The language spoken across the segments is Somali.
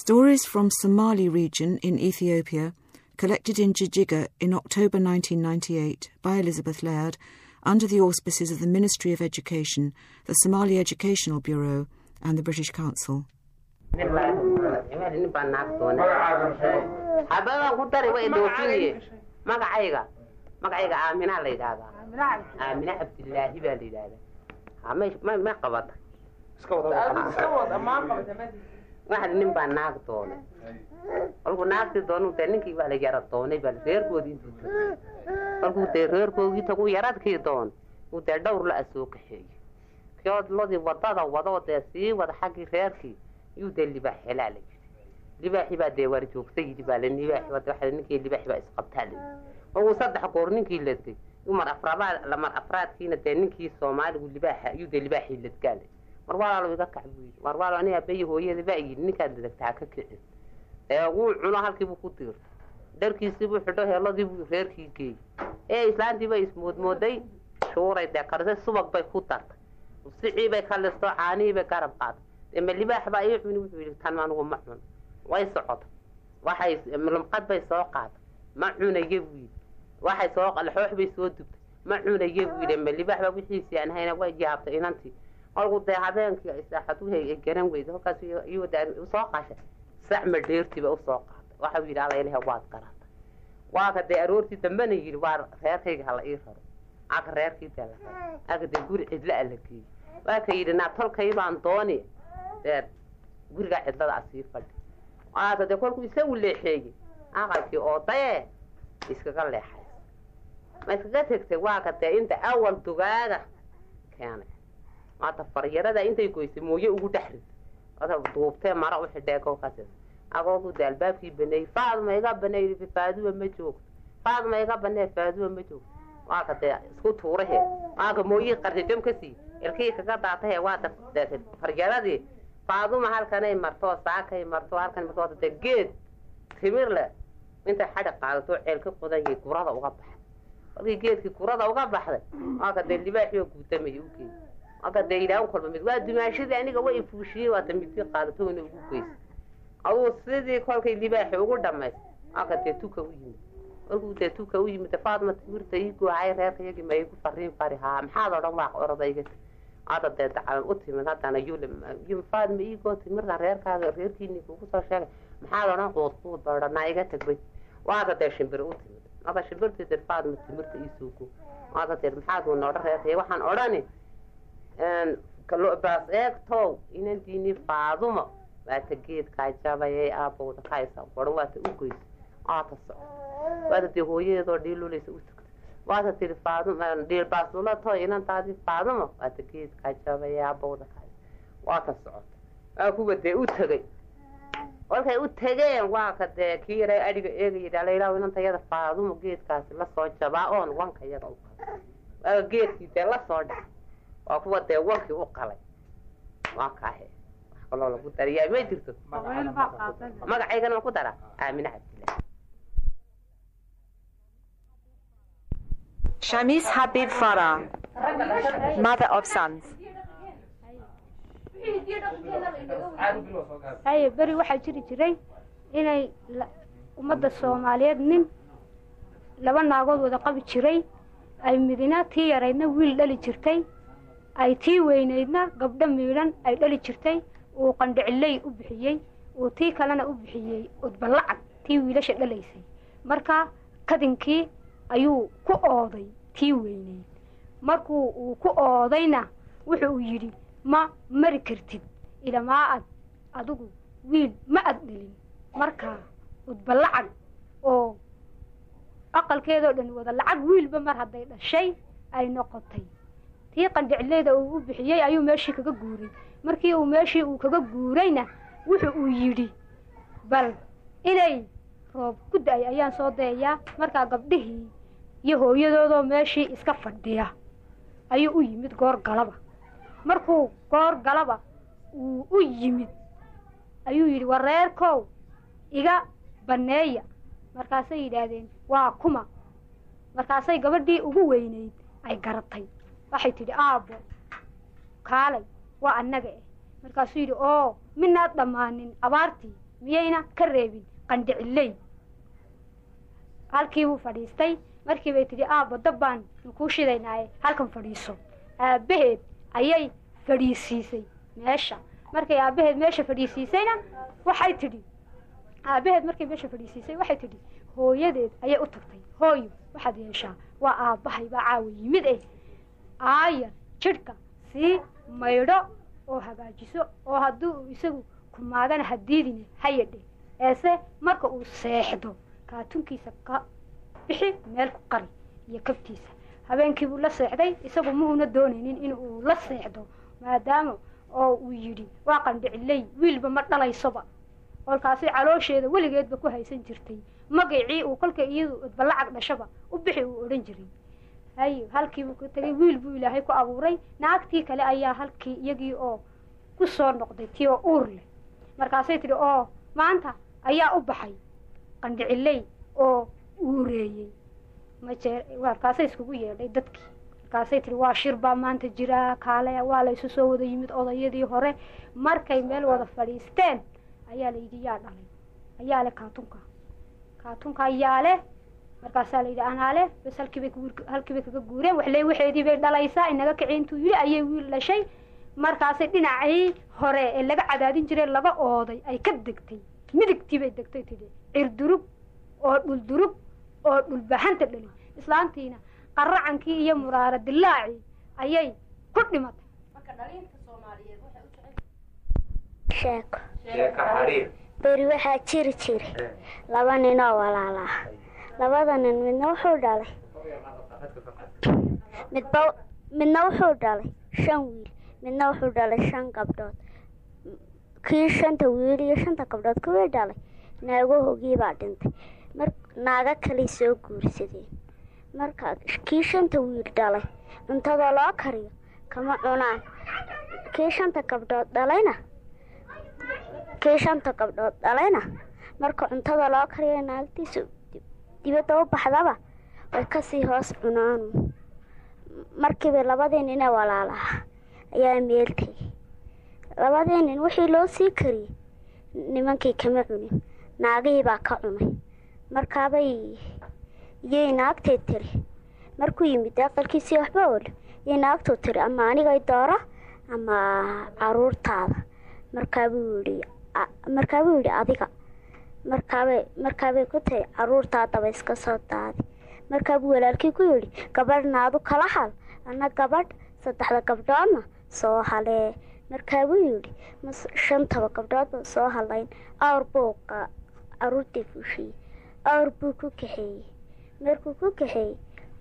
Stories from Somali region in Ethiopia, collected in Jijiga in October 1998 by Elizabeth Laird under the auspices of the Ministry of Education, the Somali Educational Bureau, and the British Council. hababaan ku dari way doofinaye magacayga magacayga aaminaa la yidhaahdaa aamina cabdilaahi baa la yidhaahdaa may may may qabata waxad nin baa naag doonay kolkuu naagtii doonu dee ninkii baa la yara doonay baa reerkoodii intuu kolkuu dee reerkoogii tagu yaradkii doonay uu dee dhowr la asoo kaxeeyey kiood lodii wadada wadoo dee sii wada xaggii reerkii yuu dee libaax helaa la yidhi libaaxii baa dee waar joogta yidhi baa la libaaxi wada waxa ninkii libaaxi baa isqabtaa la yidhi markuu saddex goor ninkii ledgay mar afrabaad lamar afraadkiina dee ninkii soomaaligu libaaxa yuu dee libaaxii ledgaa la mar walaalo iga kac buu yidhi mar walaalo aniga abeyi hooyada baa yidhi ninkaad ledagta ha ka kicin ee wuu cuno halkiibuu ku diirtay dharkiisiibuu xidho heeladiibuu reerkii geeyey ee islaantii bay ismoodmooday shuuray dee karisay subag bay ku dartay sicii bay ka listo caanihii bay garab qaaday dee ma libaax baa ii cuni wuxuu yidhi tan anugu ma cuno way socota waxay lumqad bay soo qaaday ma cunaye buu yidhi waxay soo laxoox bay soo dubtay ma cunaye buu yidhi ma libaax baa wixiisii aan hayna way yaabtay inantii kolku dee habeenkii saaxaduhu ay garan weyday halkaas iyuu soo qashay sac ma dheertiiba usoo qaaday waxau yidhi alla ilaha waad garatay waaka dee aroortii dambena yidhi waa reerkayga hala ii raro aka reerkii dee la raro aka dee guri cidla a la geeyey waaka yidhi naa tolkay baan dooni dee gurigaa cidlada a sii fadhi waaka dee kolkuu isagu leexeeyey aqalkii oo daye iskaga leexay ma iskaga tegtay waaka dee inta awal dugaaga keenay maata faryarada intay goysay mooye ugu dhex rid ota duubtee mara u xidhee kolkaas agoogu dee albaabkii baneeyey faadma iga baneey faaduwa ma joogto faadma iga banee faaduwa ma joogto waaka dee isku tuurahe waaka mooyii qarjajam ka sii ilkii kaga daatahe waata faryaradii faaduma halkanay marto saakay marto halkan marto dee geed timir leh intay xadhi qaadato ceel ka qodanyay gurada uga baxday markii geedkii gurada uga baxday waaka dee libaaxii oo guutamaya u geeyey marka dee yidhahan kolba mid waa dumaashadii aniga way fuushiyey waata midkii qaadatoona ugu geysay aduu sidii kolkay libaaxi ugu dhamays marka dee tuka u yimid markuu dee tuka u yimid faadma timirta ii goohay reerka yagii ma igu fariin fari haa maxaad odhan waa orodayga hadda dee dacalan u timid haddana yul faadma ii goo timirta reerkaaga reerkiini kugu soo sheegay maxaad odhan quud quud ba odhanaa iga tagbay waaka dee shimbir u timid marka shimbirtii dee faadma timirta ii soo goo waaka dee maxaad uuna odhan reerkay waxaan odhani baas eegtow inantiini faadumo waata geedkaa jabayay aabowda kaysa waran waata u goysay waata soco waata dee hooyadeedoo dhiilulaysa u tagtay waata tiri faaduma dhiilbaasulato inantaadii faadumo waata geedkaa jabayay aabowda kaysa waata socota waa kuwa dee u tegay kolkay u tegeen waa ka dee kii yaraa adhiga eegaya dhalaylaw inanta yada faadumo geedkaasi lasoo jabaa oon wanka yaga u qalay waa geedkii dee lasoo dhacay waa kuwa dee wankii u qalay waa kaahe wax kaloo lagu dariyaa ma jirto magacaygana ma ku dara aamine cabdillahi Shamis Habib Farah, mother of sons. haye beri waxaa jiri jiray inay ummadda soomaaliyeed nin laba naagood wada qabi jiray ay midina tii yaraydna wiil dhali jirtay ay tii weynaydna gabdho miidhan ay dhali jirtay uu qandhiciley u bixiyey uu tii kalena u bixiyey udbalacad tii wiilasha dhalaysay marka kadinkii ayuu ku ooday tii weynayd markuu uu ku oodayna wuxuu yidhi ma mari kartid ilamaa ad adigu wiil ma ad dhelin marka udbalacad oo aqalkeedoo dhan wada lacag wiilba mar hadday dhashay ay noqotay tii qandhicileyda uu u bixiyey ayuu meeshii kaga guuray markii uu meeshii uu kaga guurayna wuxu uu yidhi bal inay roob ku da-ay ayaan soo dayayaa markaa gabdhihii iyo hooyadoodoo meeshii iska fadhiya ayuu u yimid goor galaba markuu goor galaba uu u yimid ayuu yidhi wareerkow iga banneeya markaasay yidhaahdeen waa kuma markaasay gabadhii ugu weynayd ay garatay waxay tidhi aabbo kaalay waa annaga eh markaasuu yidhi oo minaad dhammaanin abaartii miyayna ka reebin qandhiciley halkii buu fadhiistay markii bay tidhi aabbo dab baan kuu shidaynaaye halkan fadhiiso aabbaheed ayay fadhiisiisay meesha markay aabbaheed meesha fadhiisiisayna waxay tidhi aabbaheed markay meesha fadhiisiisay waxay tidhi hooyadeed ayay u tagtay hooyo waxaad yeeshaa waa aabbahay baa caawa yimid eh aayar jidhka sii maydho oo hagaajiso oo hadduu isagu kumaadana hadiidine hayadhe eese marka uu seexdo kaatunkiisa ka bixi meel ku qari iyo kabtiisa habeenkii buu la seexday isagu muuna doonaynin in uu la seexdo maadaama oo uu yidhi waa qandhiciley wiilba ma dhalaysoba kolkaasi caloosheeda weligeedba ku haysan jirtay magacii uu kolka iyadu odbalacag dhashaba u bixi uu odhan jiray hayo halkiibuu ka tegay wiil buu ilaahay ku abuuray naagtii kale ayaa halkii iyagii oo ku soo noqday tii oo uur leh markaasay tidhi oo maanta ayaa u baxay qandhiciley oo uureeyey majee markaasay iskugu yeedhay dadkii markaasay tihi waa shir baa maanta jiraa kaale waa la isu soo wada yimid odayadii hore markay meel wada fadhiisteen ayaa layidhi yaa dhalay ayaa leh kaatunka kaatunka ayaa leh markaasaa layidhi anaa leh bas halkiibay halkiibay kaga guureen waxle waxeedii bay dhalaysaa inaga kici intuu yidhi ayay wiil dhashay markaasay dhinacii hore ee laga cadaadin jiray laga ooday ay ka degtay midigtii bay degtay tidhi cirdurug oo dhuldurug oo dhulbahanta dhalin islaantiina qaracankii iyo muraara dilaacii ayay ku dhimatay sheeko beri waxaa jiri jiray laba nin oo walaala ah labada nin midna wuxuu dhalay midba midna wuxuu dhalay shan wiil midna wuxuu dhalay shan gabdhood kii shanta wiil iyo shanta gabdhood kuwii dhalay naagahoogii baa dhintay mar naaga kaley soo guursadeen marka kii shanta wiil dhalay cuntada loo kariyo kama cunaan kii shanta gabdhood dhalayna kii shanta gabdhood dhalayna marka cuntada loo kariyo naagtiisu dibadda u baxdaba way kasii hoos cunaan markiiba labadii nin ee walaalaha ayaa meel tegay labadii nin wixii loo sii kariyey nimankii kama cunin naagihii baa ka cunay markaabay iyay naagtay tiri markuu yimid aqalkiisii waxba oli iyay naagtuu tiri ama anigay dooro ama caruurtaada markaabuu yidhi markaabuu yidhi adiga markaabay markaabay ku tahay caruurtaadaba iska soo daadi markaabuu walaalkii ku yidhi gabadhna adu kala hal ana gabadh saddexda gabdhoodna soo halee markaabuu yidhi ma shantaba gabdhoodba soo halayn awr buu caruurtii fuushiyey awr buu ku kaxeeyey markuu ku kaxeeyey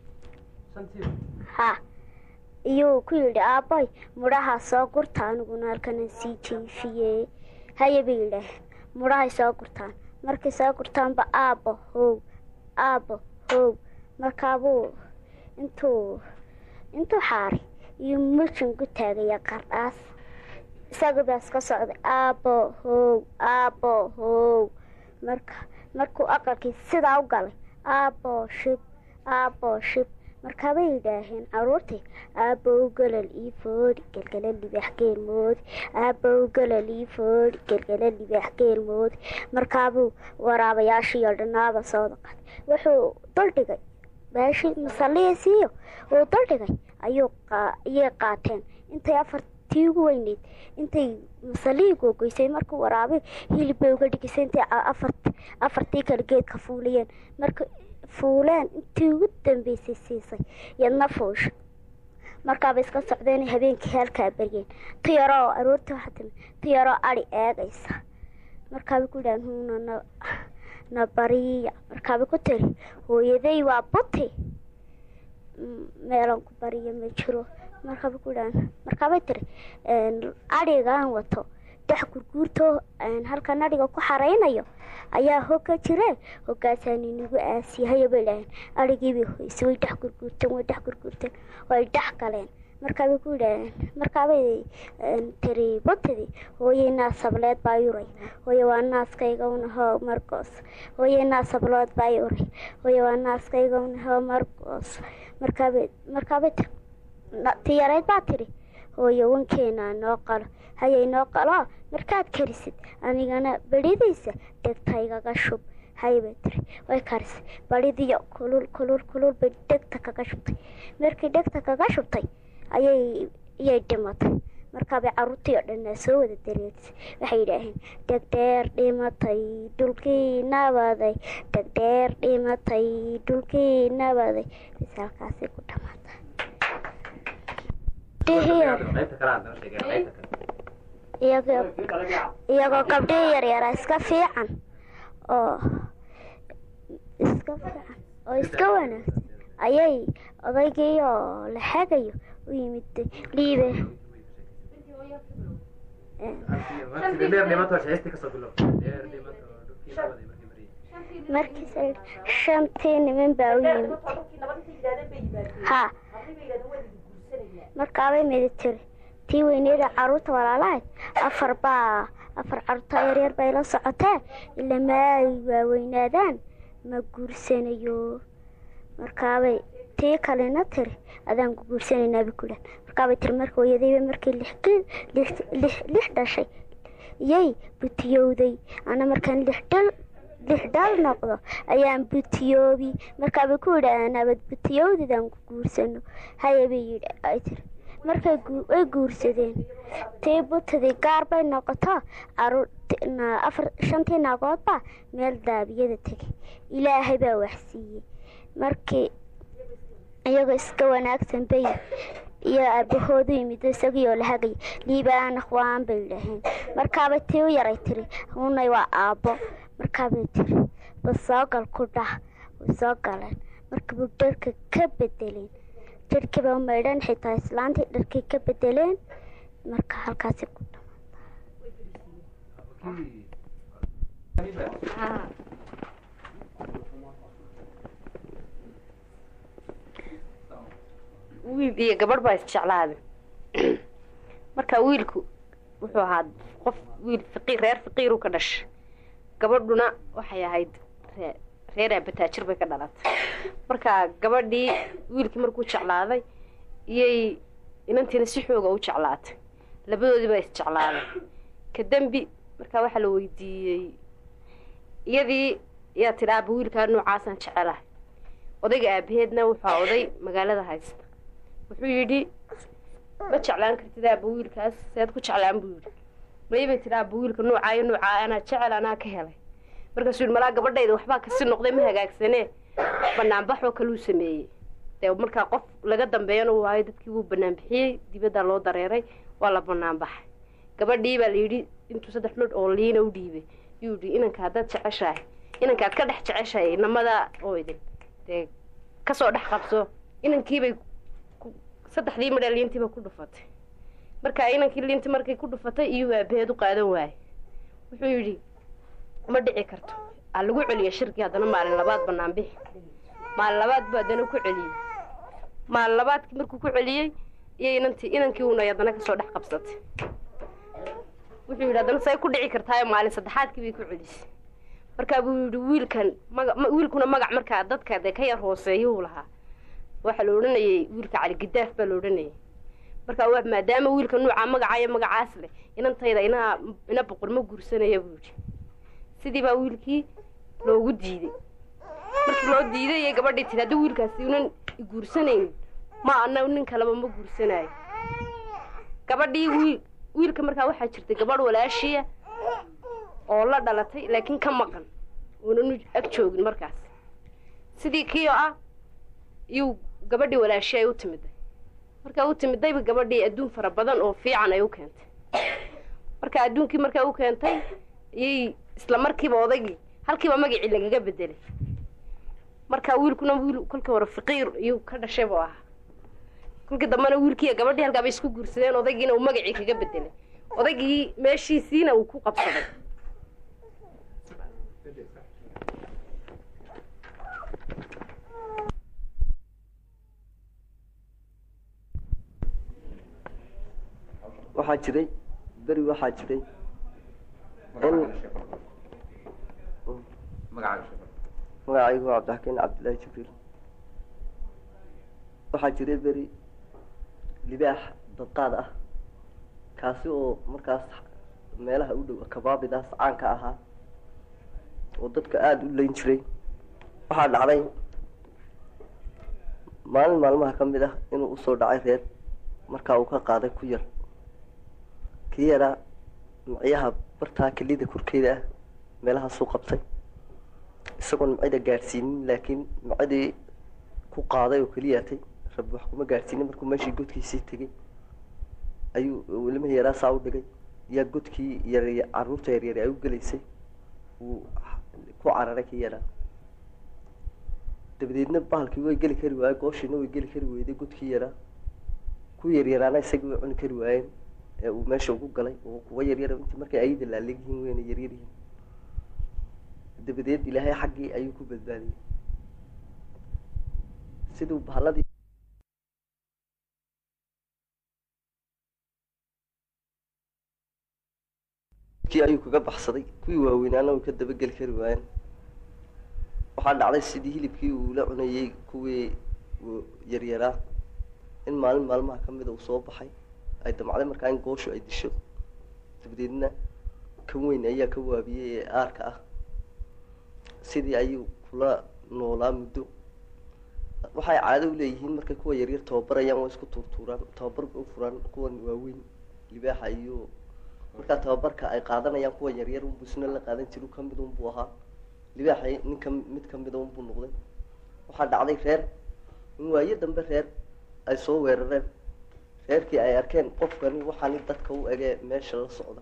ha iyuu ku yidhi aabboy mudhaha soo gurta aniguna halkana sii jiifiyey haye bay yidhaaheen mudhahay soo gurtaan markay soo gurtaanba aabbo how aabbo how markaabuu intuu intuu xaaray iyo mujin ku taagaya qardhaas isaga iska socday aabbo how aabbo how marka markuu aqalkii sidaa u galay aabbo shib aabbo shib markaabay yidhaaheen caruurtii aabbow galal ii foodhi gelgala libaax geel moodi aabbow galal ii foodhi gelgala libaax geel moodi markaabuu waraabayaashii oo dhanaaba soo daqaday wuxuu duldhigay meeshii masallihiisiiyo uu duldhigay ayuu ayay qaateen intay afartii ugu weyneyd intay masallihii googoysay markuu waraabi hilib bay uga dhigisay intay afartii kale geedka fuuliyeen marka fuuleen intii ugu dambeysay siisay yadna fuusha markaaba iska socdeen habeenkii halkaa beryeen tu yaroo aroortii waxaa timi tu yaroo adi eegaysa markaabay ku yidhahan huuna na bariya markaabay ku tiri hooyaday waa buti meelan ku bariya ma jiro markaabay ku yidhahan markaabay tiri adhigaan wato dex gurguurtoo halkan adhiga ku xaraynayo ayaa hogga jire hoggaasaa ninagu aasiyahaya bay dhaheen adhigiibay hoyse way dhex gurguurteen way dhex gurguurteen way dhex galeen markaabay ku yidhaaheen markaabay tiri butidi hooyey naas sableed baa yuray hooye waa naaskaygawna hoo margoos hooyey naas sablood baa yuray hooye waa naaskaygawna hoo margoos markaabay markaabay tiri ti yarayd baa tiri hooyo wankeena noo qalo hayay noo qalo markaad karisid anigana beridiisa dhegta igaga shub haybay tiri way karisay baridiyo kulul kulul kulul bay dhegta kaga shubtay markii dhegta kaga shubtay ayay iyay dhimatay markaabay caruurtii oo dhan soo wada dareerisay waxay yidhaaheen dhegdheer dhimatay dhulkii nabaday dhegdheer dhimatay dhulkii nabaday bis halkaasay ku dhamaatay iyagoo gabdhihii yaryara iska fiican oo iska fiican oo iska wanaagsan ayay odaygii oo la xagayo u yimid liibe markiis shantii niman baa u yimid ha markaabay midi tiri tii weyneeda caruurta walaalahayd afar baa afar caruurta yaryar bay la socotee ila ma ay waaweynaadaan ma guursanayo markaabay tii kalena tiri adaan ku guursanaynaaba kudhan markaabay tiri marka hooyadayba markii lix dhashay iyay butiyowday ana markaan lixdhal lix dhal noqdo ayaan butiyoobi markaabay ku yidhahdeen abad butiyowdidaan ku guursano hayabay yidhi ay tiri markay way guursadeen tii butadii gaar bay noqoto afar shantii naagoodbaa meel daabiyada tegay ilaahay baa waxsiiyey markii iyagoo iska wanaagsan bay iyo aabahoodu yimid isagiioo la hagaya liibaan akhwaan bay yidhaaheen markaabay tii u yaray tiri hunay waa aabbo markaabay tiri basoogal ku dhah way soo galeen markabuu dharka ka bedeleen jarhkiiba maydhan xitaa islaantii dharkii ka bedeleen marka halkaasi ku wiil iyo gabadh baa isjeclaaday marka wiilku wuxuu ahaa qof wiil faqiir reer faqiiru ka dhashay gabadhuna waxay ahayd reer aabataajir bay ka dhalatay marka gabadhii wiilkii markuu jeclaaday iyay inantiina si xooga u jeclaatay labadoodii baa isjeclaaday ka dembi markaa waxaa la weydiiyey iyadii yaa tidhi aaba wiilkaa noocaasaan jecelahay odayga aabaheedna wuxuu oday magaalada haysta wuxuu yidhi ma jeclaan kartid aaba wiilkaas seed ku jeclaan buu yidhi maybay tidhi aaba wiilka noocaayo noocaa anaa jecel anaa ka helay markaasuu yidhi malaa gabadhayda waxbaa kasi noqday ma hagaagsanee banaanbaxoo kaluu sameeyey dee markaa qof laga dambeeyana uu waayo dadkii wuu banaanbixiyey dibaddaa loo dareeray waa la banaanbaxay gabadhii baa layidhi intuu saddex midh oo liina u dhiibay yuu yidhi inanka haddaad jeceshahay inankaad ka dhex jeceshahay inamada oo idin dee kasoo dhex qabso inankiibay saddexdii midha liintiiba ku dhufatay markaa inankii liintii markay ku dhufatay iyuu aabaheed u qaadan waayey wuxuu yidhi ma dhici karto aa lagu celiya shirkii haddana maalin labaad banaan bixi maalin labaad buu haddana ku celiyey maalin labaadkii markuu ku celiyey iyo inantii inankii uuna haddana kasoo dhex qabsatay wuxuu yidhi haddana say ku dhici kartaayo maalin saddexaadkii bay ku celisay markaa buu yidhi wiilkan maga wiilkuna magac markaa dadka dee ka yar hooseeyuu lahaa waxaa la odhanayay wiilka caligidaaf baa la odhanayay markaa maadaama wiilka nuucaa magacaayo magacaas leh inantayda inaa ina boqor ma guursanaya buu yidhi sidii baa wiilkii loogu diiday markii loo diiday iyo gabadhii tiri haddii wiilkaasi unan guursanaynin ma ana nin kaleba ma guursanaayo gabadhii wiil wiilka markaa waxaa jirtay gabadh walaashiya oo la dhalatay laakiin ka maqan uunanu ag joogin markaas sidii kii oo ah iyuu gabadhii walaashi ay u timiday markaa u timidayba gabadhii adduun fara badan oo fiican ay u keentay marka adduunkii markaa u keentay iyay isla markiiba odaygii halkiiba magacii lagaga bedelay marka wiilkuna wiil kolkii hore faqiir iyuu ka dhashay buu ahaa kolkii dambena wiilkiiyo gabadhii halkaa bay isku guursadeen odaygiina uu magacii kaga bedelay odaygii meeshiisiina uu ku qabsaday waxaa jiray beri waxaa jiray in magacaygu waa cabdixakiin cabdillaahi jibriil waxaa jiray beri libaax dadqaad ah kaasi oo markaas meelaha u dhow kabaabidaas caanka ahaa oo dadka aada u leyn jiray waxaa dhacday maalin maalmaha ka mid ah inuu usoo dhacay reer markaa uu ka qaaday ku yar kii yaraa micyaha bartaa kelida korkeeda ah meelahaasuu qabtay isagoon micida gaadhsiinin laakiin micadii ku qaaday oo keliyaatay rabbi wax kuma gaadhsiinin markuu meeshii godkiisii tegay ayuu ilmihii yaraa saa u dhigay yaa godkii yar caruurta yaryar ay u gelaysay wuu ku cararay kii yaraa dabadeedna bahalkii way geli kari waayey gooshiina way geli kari weyday godkii yaraa ku yaryaraana isagii way cuni kari waayeen ee uu meesha ugu galay oo kuwa yaryar intii markay ayada laalegyihiin weyna yaryaryihiin dabadeed ilaahay xaggii ayuu ku badbaadiyey siduu bahaladii kii ayuu kaga baxsaday kuwii waaweynaana way ka dabageli kari waayeen waxaa dhacday sidii hilibkii uu la cunayey kuwii yaryaraa in maalin maalmaha ka mida uu soo baxay ay damcday markaa in gooshu ay disho dabadeedna kan weyn ayaa ka waabiyey ee aarka ah sidii ayuu kula noolaa muddo waxay caado u leeyihiin markay kuwa yaryar tababarayaan waa isku tuurtuuraan tababarka u furaan kuwan waaweyn libaaxa iyo markaa tababarka ay qaadanayaan kuwa yaryar unbuu isna la qaadan jiru kamid unbuu ahaa libaaxa ninka mid kamida unbuu noqday waxaa dhacday reer in waayo dambe reer ay soo weerareen reerkii ay arkeen qofkani waxaani dadka u egee meesha la socda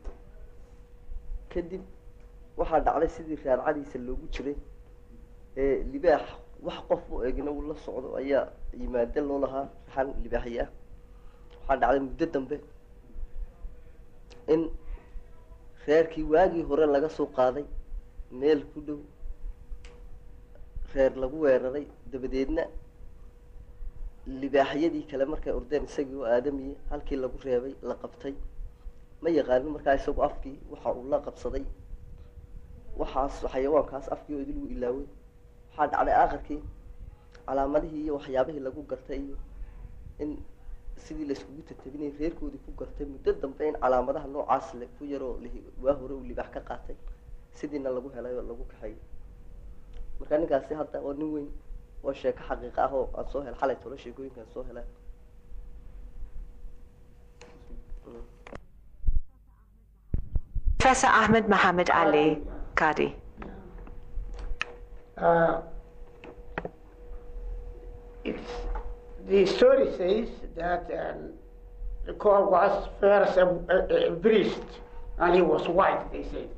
kadib waxaa dhacday sidii raarcadiisa loogu jiray ee libaax wax qof u egina uu la socdo ayaa yimaade loo lahaa raxan libaaxyi ah waxaa dhacday muddo dambe in reerkii waagii hore laga soo qaaday meel ku dhow reer lagu weeraray dabadeedna libaaxyadii kale markay ordeen isagii oo aadamiye halkii lagu reebay la qabtay ma yaqaanin markaa isagu afkii waxa uu la qabsaday waxaas xayawaankaas afkii oo idil uu ilaaway waxaa dhacday aakhirkii calaamadihii iyo waxyaabihii lagu gartay iyo in sidii laiskugu tatabinay reerkoodii ku gartay muddo dambe in calaamadaha noocaas le ku yaroo waa hore uu libaax ka qaatay sidiina lagu helay oo lagu kaxeeyay marka ninkaasi hadda oo nin weyn oo sheeko xaqiiqa ah oo aan soo hel xalay tolo sheekooyinkaan soo helay Professor Ahmed Mohammed Ali, Qadi. Uh, it's, the story says that um, the call was first a, a, a priest, and he was white, they said.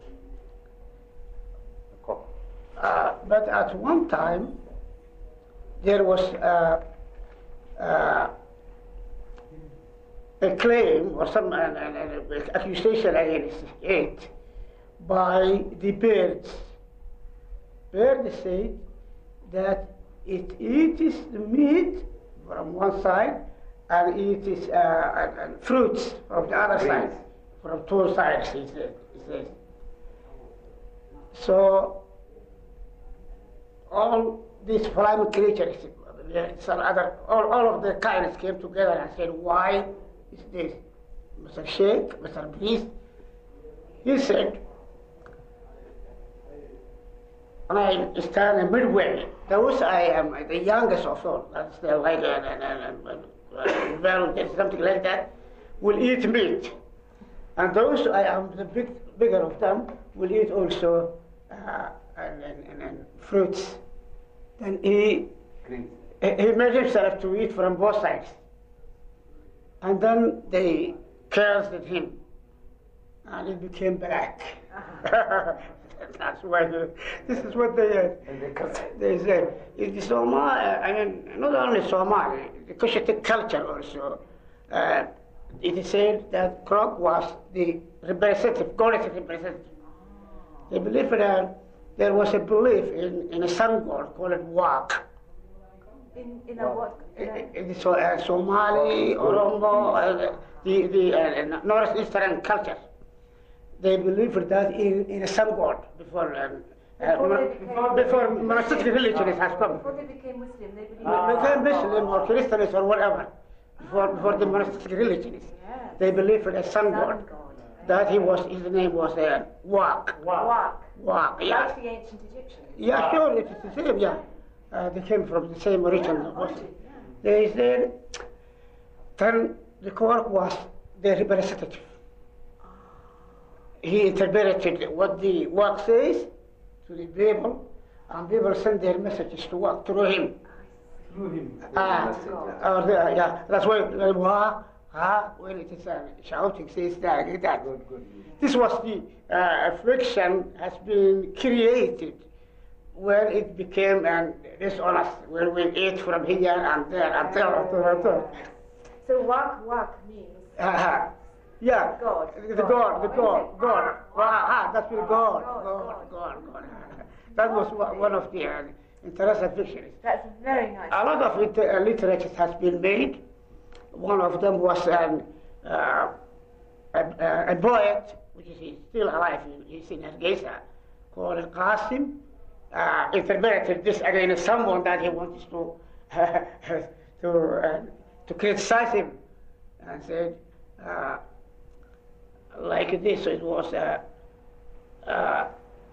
Uh, but at one time, there was uh, uh, a claim or some an, an, an accusation against it by the birds. Birds said that it eats the meat from one side and it is uh, and, and fruits from the other side, from two sides. He said. He says. So all these flying creatures, some other, all, all of the kinds came together and said, why is this? Mr. Sheikh, Mr. Priest, he said, I stand midway. Those I am the youngest of all, that's the like and, and, and, and, and well, something like that, will eat meat. And those I am the big, bigger of them will eat also uh, and, and, and, and fruits. Then he, he made himself to eat from both sides. And then they cursed at him, and it became black. That's why the, this is what they uh, they say. In the Somali, I mean, not only Somali, the Cushitic culture also. Uh, it is said that Krog was the representative, quality representative. They believe that there was a belief in, in a sun god called Wak. In, in a what? In the So- uh, Somali, Oromo, uh, the, the uh, northeastern culture. They believed that in, in a sun god before, um, uh, Before they mon- became- before monastic religion has come. Before they became Muslim, they believed They became Muslim or Christians or whatever. before, before the monastic religions. They believed in a sun god. That he was, his name was uh, Wak. Walk. Wak, yeah. Like the ancient Egyptians. Yeah, sure, it's the same, yeah. Uh, they came from the same origin. They said, then the Quran was their representative. He interpreted what the work says to the people, and people send their messages to work through him. Through him. Ah, or the, yeah, that's why uh, wah, ah, when it is uh, shouting, says that, like that. This was the uh, affliction has been created when it became an dishonest, when we ate from here and there and there and there and there. So walk, walk means Uh-huh. Yeah. God. The God, the God, God. Ah, that's the God. God, God, God. That was one one of the uh, interesting fictions. that's very nice. A lot of it, uh, literature has been made. One of them was um, uh, a, a, a poet, which is he's still alive, he's in Hargeisa, called Qasim. Uh, interpreted this against someone that he wanted to to uh, to criticize him, and said uh, like this. It was. Uh, uh,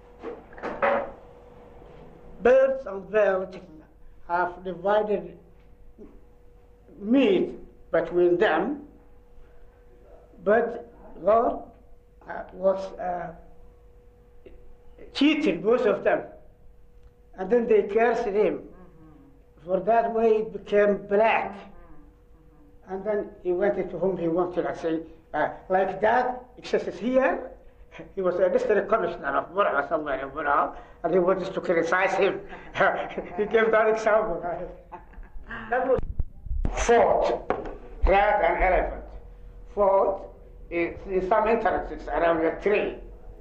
birds and birds have divided meat between them, but God uh, was uh, cheated both of them, and then they cursed him. For that way it became black, and then he went into whom he wanted. I say, uh, like that exists here. He was a district commissioner of Burma somewhere in Burma, and he wanted to criticize him. he gave that example. that was fought, rat and elephant. Fought in, in some entrances around a tree.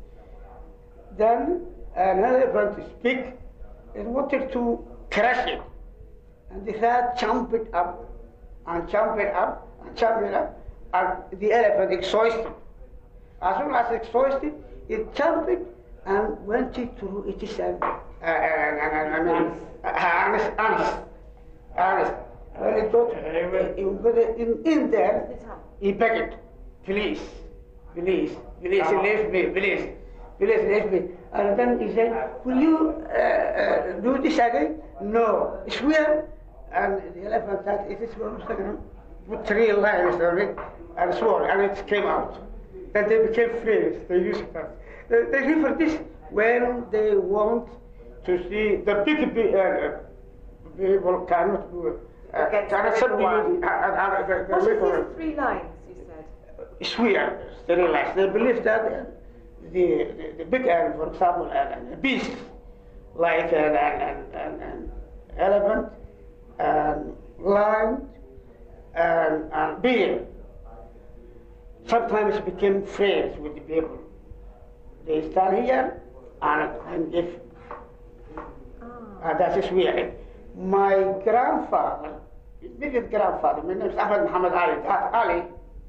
Then an elephant speak and wanted to crush it. And the rat jumped it up and jumped it up and jumped it up, and the elephant exhausted. As soon as exhausted, it jumped it and went it through it is an, uh, I mean, honest, honest, honest. When it got in, in, in there, he begged, please, please, please, leave me, please, please leave me. And then he said, will you uh, uh, do this again? No. Swear. And the elephant said, it is one second. Put three lines on it and swore, and it came out. Then they became friends. They used it. They, they refer this when they want to see the big pe- uh, people cannot do uh, Against cannot the little subdue the, uh, uh, the, the What little- is these three lines you said? swear, they realize, they believe that uh, the, the, the big animal, for example, a, a beast, like an, an, an, an, an elephant, and lion, and, and bear, sometimes became friends with the people. They stand here and, and if uh, that is weird. My grandfather, immediate grandfather, my name is Ahmed Muhammad Ali, that Ali,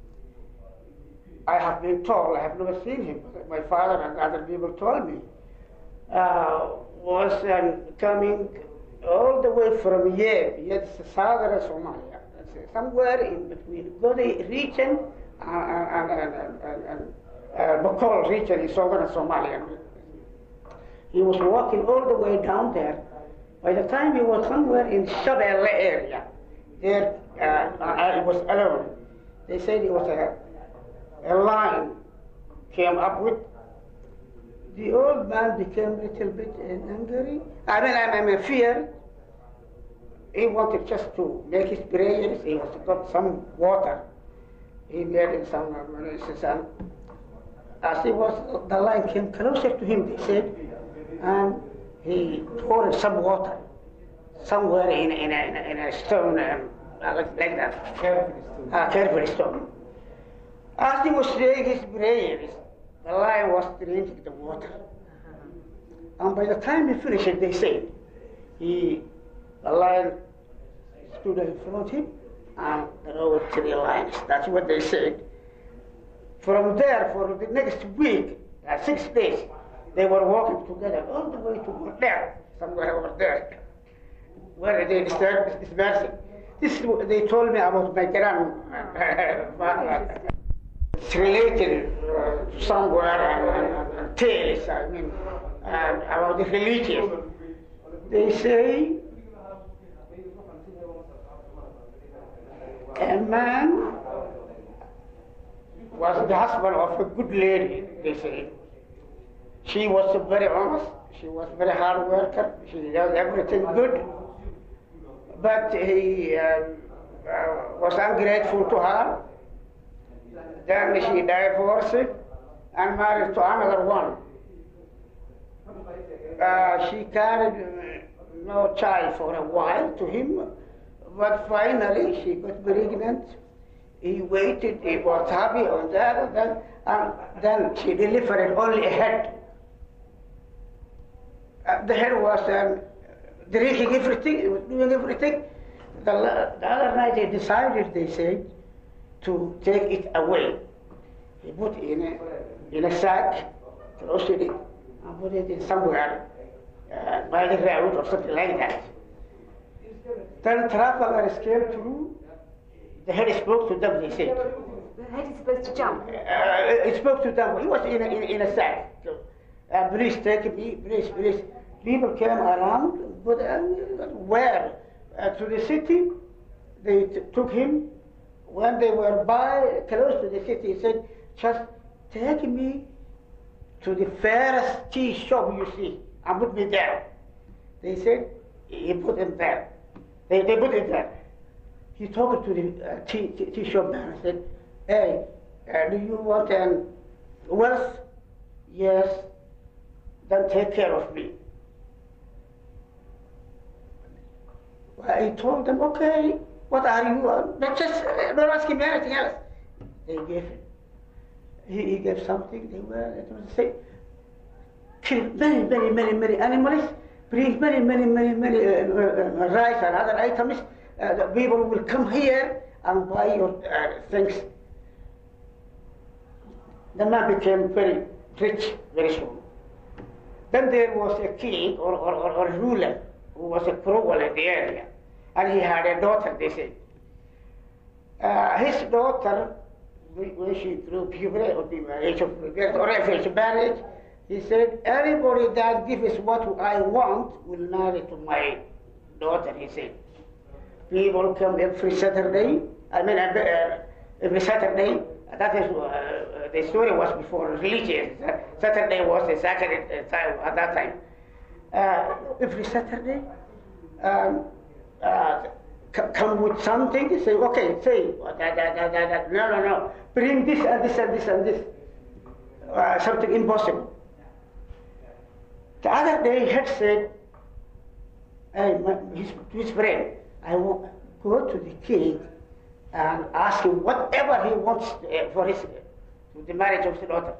I have been told, I have never seen him, but my father and other people told me, uh, was um, coming all the way from Yeb, Yeb is southern Somalia, That's, uh, somewhere in between Godi region and, and, and, and, and, and uh, Bokol region in southern Somalia. He was walking all the way down there. By the time he was somewhere in Shabelle area, there uh, I was alone. They said it was a a lion came up with. The old man became a little bit angry. I mean, I'm, I'm fear. He wanted just to make his prayers. He was got some water. He made it some, uh, some. As he was, the lion came closer to him. They said, and he poured some water somewhere in in a, in a, in a stone, um, like, like that. Carefully stone. Ah, carefully stone. As he was saying his prayers, the lion was drinking the water. And by the time he finished it, they said, he, the lion stood in front of him and there were three lions. That's what they said. From there, for the next week, uh, six days, they were walking together all the way to there, somewhere over there, where they disturbed dispersing. this is what they told me about my grandfather. It's related uh, somewhere and, and, and tales, I mean, and about the religion. They say a man was the husband of a good lady, they say. She was very honest, she was very hard worker, she did everything good, but he uh, uh, was ungrateful to her. Then she divorced and married to another one. Uh, she carried uh, no child for a while to him, but finally she got pregnant. He waited, he was happy on that, and then, and then she delivered only a head. Uh, the head was um, drinking everything, he was doing everything. The, la- the other night they decided, they said, to take it away. He put it in a, in a sack, closed it, and put it in somewhere uh, by the road or something like that. Then travelers came through. The head spoke to them, they said. The head is supposed to jump. Uh, he spoke to them. He was in a, in, in a sack. So, uh, please take me, please, please. People came around, but uh, where? Uh, to the city. They t- took him. When they were by, close to the city, he said, just take me to the fairest tea shop you see and put me there. They said, he put him there. They, they put it there. He talked to the uh, tea, tea, tea shop man and said, hey, uh, do you want um, wealth? Yes. Then take care of me. Well, he told them, okay, what are you? Uh, Not just, uh, don't ask him anything else. They gave him. He, he gave something, they were, it was the same. Killed many, many, many, many animals, bring many, many, many, many uh, uh, uh, rice and other items. Uh, the people will come here and buy your uh, things. The man became very rich very soon. Then there was a king or, or, or, or ruler who was a cruel in the area, and he had a daughter, they said. Uh, his daughter, when when she grew puberty or the age of puberty, or if she married, he said, anybody that gives what I want will marry to my daughter, he said. People come every Saturday, I mean, uh, uh, every Saturday, that is, uh, the story was before religion. Saturday was the sacred uh, time at that time. Uh, every Saturday, um, uh, c- come with something, say, okay, say, uh, that, that, that, that, that. no, no, no, bring this and this and this and this. Uh, something impossible. The other day, he had said, hey, my, his, his friend, I will go to the king and ask him whatever he wants uh, for his, uh, the marriage of his daughter.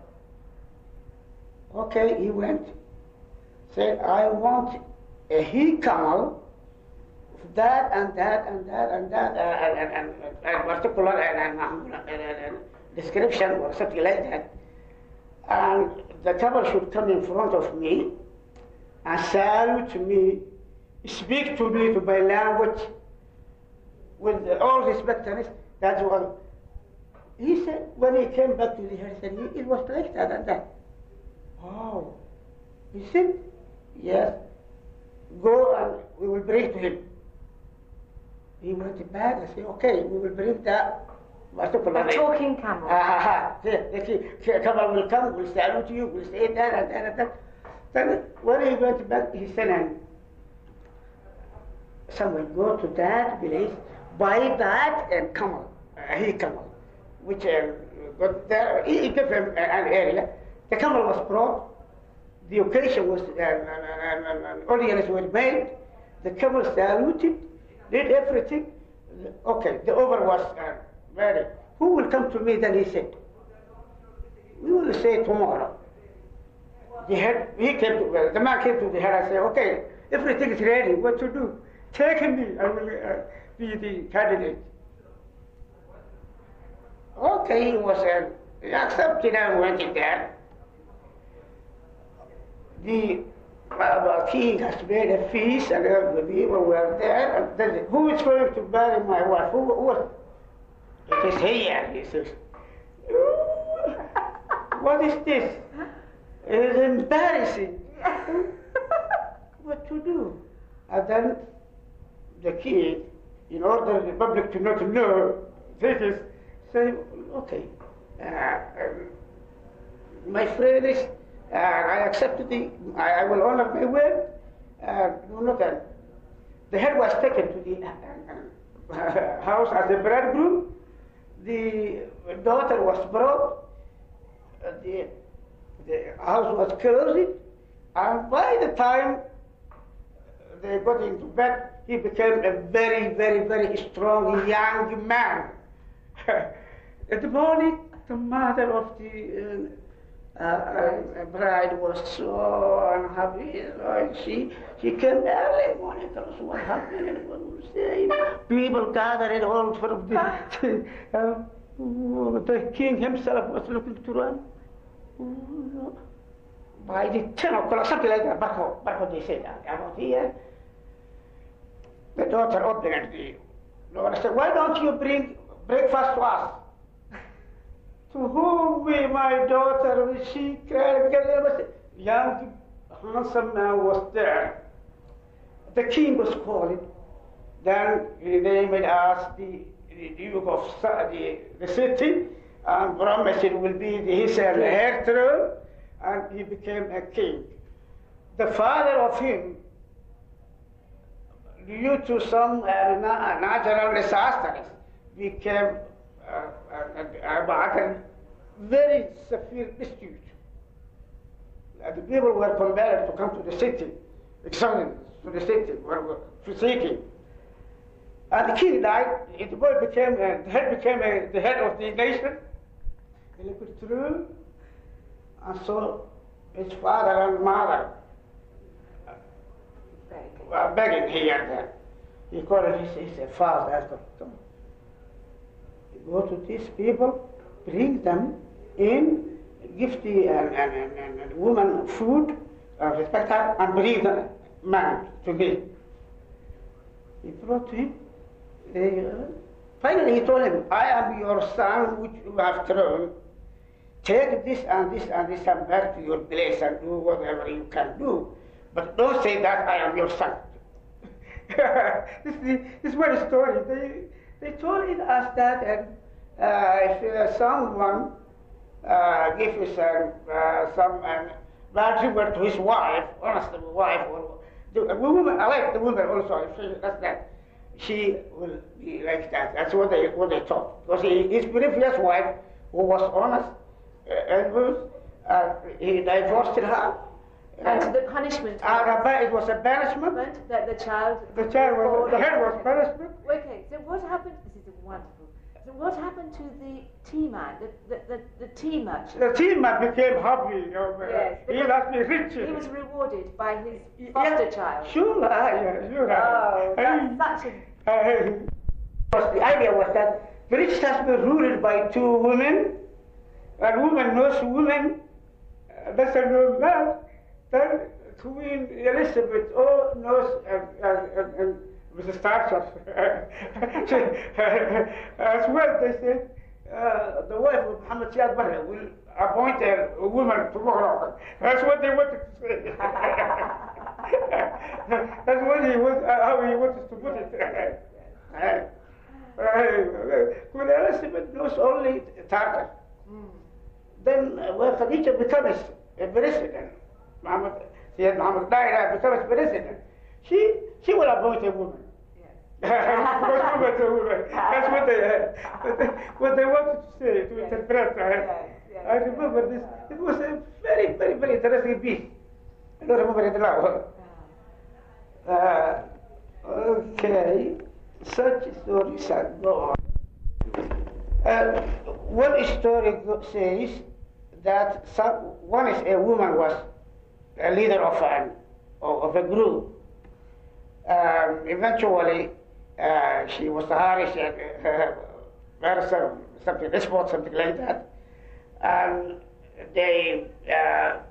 Okay, he went, said, I want a he camel, that and that and that and that, uh, and, and, and, and particular and, and, and, and, and description or something like that. And the camel should come in front of me and salute me, speak to me to my language with all respect and this, that's what he said when he came back to the house, he said it was like that and that. Oh, he said, yes, go and we will bring to him. He went back and said, okay, we will bring that. particular A name." talking camel. Ah, ah, ah. There, there, see, see, Camel will come, will salute you, will say that and that and that. Then when he went back, he said, and someone go to that village, buy that and camel, uh, he camel, which uh, got there, he, he gave him an area. The camel was brought, the occasion was, uh, and, and, and audience was made, the camel saluted, did everything. Okay, the over was uh, ready. Who will come to me? Then he said, we will say tomorrow. The head, he came to, well, the man came to the head and said, okay, everything is ready, what to do? Take me, I will uh, be the candidate. Okay, he was uh, he accepted and went in there. The uh, king has made a feast and all the people were there. And then who is going to marry my wife? Who, who was? It is here, he says. what is this? It is embarrassing. what to do? And then the king, in order the public to not know, this is say, okay, uh, um, my friend is, uh, I accept the, I, I will honor my word. Uh, no, no, then. The head was taken to the uh, uh, house as a bridegroom. The daughter was brought. Uh, the, the house was closed. And by the time they got into bed, he became a very, very, very strong young man. In the morning, the mother of the uh, uh, bride was so unhappy. So she she came early morning, tell us what happened and what was saying. People gathered all from the uh, the king himself was looking to run. By the ten o'clock, something like that. Barco, Barco, they said about here. The daughter opened the door and said, "Why don't you bring breakfast to us?" To whom will my daughter will she cried because there was a young handsome man was there. The king was calling. Then they made ask the, the Duke of Sa- the, the city and promised it will be his heir throne and he became a king. The father of him, due to some uh, na- natural disasters, became uh, uh, about a very severe dispute. Uh, the people were compelled to come to the city, examining to the city, were, were seeking. And the king died, the boy became, uh, the head became uh, the head of the nation. He looked through, and so his father and mother uh, were begging here and there. He called his, his father and said, come go to these people, bring them in, give the uh, and, and, and, and woman food, uh, respect her, and bring the man to me. He brought to him. They, uh, finally, he told him, I am your son, which you have thrown. Take this and this and this and back to your place and do whatever you can do. But don't say that I am your son. this, is, this is one story. They, they told it us that and, uh, if uh, someone uh, gives uh, uh, some um, bad reward to his wife, honest wife, or the a woman, I like the woman also. If she does that, she will be like that. That's what they what they thought. Because he, his previous wife, who was honest uh, and good, uh, he divorced her. And the punishment. Uh, it was a banishment. That the child. The child was the head was punishment. Okay, so what happened? This is wonderful. So what happened to the tea man, the, the, the, the tea merchant? The tea man became happy. You know, Yes, he must be rich. He was rewarded by his foster child. Sure, yeah, sure. Oh, that's such a Uh, was- the idea was that the rich has been ruled by two women, and woman knows woman, uh, doesn't know man. Then Queen Elizabeth oh, knows uh, uh, uh, uh, Mrs. Thatcher. As well, they said uh, the wife of Muhammad Siad Barre will appoint a, a woman tomorrow. That's what they wanted to say. That's what he was, uh, how he wanted to put it. Uh, uh, Queen Elizabeth knows only Tartar. Then uh, when Khadija becomes a president, Muhammad, Sayyid Muhammad Daira becomes president, she, she will appoint a woman. Because woman is a woman. That's what they, uh, what they, what they wanted to say, to interpret. Uh, I remember this. It was a very, very, very interesting piece. I don't remember it now. Uh, okay, such stories are go on. Uh, one story go- says that some, one is a woman was a leader of an of a group. Um, eventually, uh, she was harassed and uh, some, something, sport, something like that, and they uh,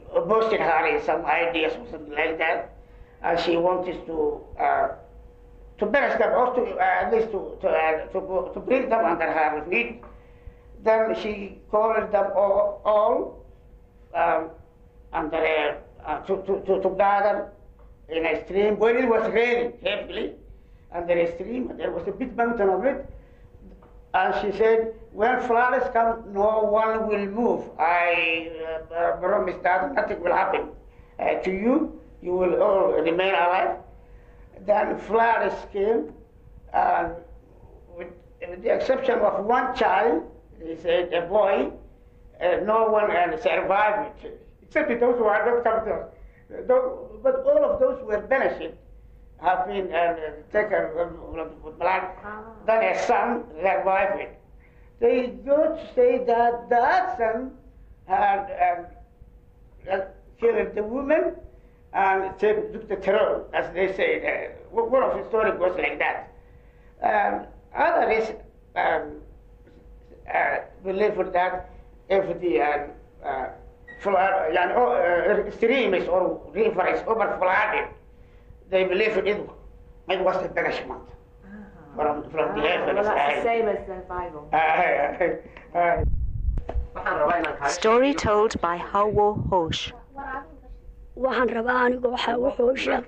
boasting her in some ideas or something like that, and she wanted to uh, to banish them or to uh, at least to to, uh, to go- to bring them under her feet. Then she called them all, all um, under a, uh, to, to, to, to gather in a stream when it was raining heavily under a stream. There was a big mountain of it. And she said, when floods come, no one will move. I uh, uh, promise that nothing will happen uh, to you. You will all remain alive. Then floods came, and with, with the exception of one child, he said, a boy, uh, no one uh, survived it, except those who had not come to us. Though- But all of those were benefited have been uh, taken with blood, then a son survived it. They go to say that that son had um, uh, killed the woman and take- took the throne, as they say. Uh, one of the story goes like that. Um, others um, uh, believe that if the uh, uh, flood, يعني, uh, streams or rivers overflooded, they believe it, it was the punishment from, from the heavens. well, that's the Uh, same as the Bible. uh, uh, waxaan rabaa inaan kaaga Story told by Hawo Hosh. waxaan rabaa aniga waxaa wuxuu sheeg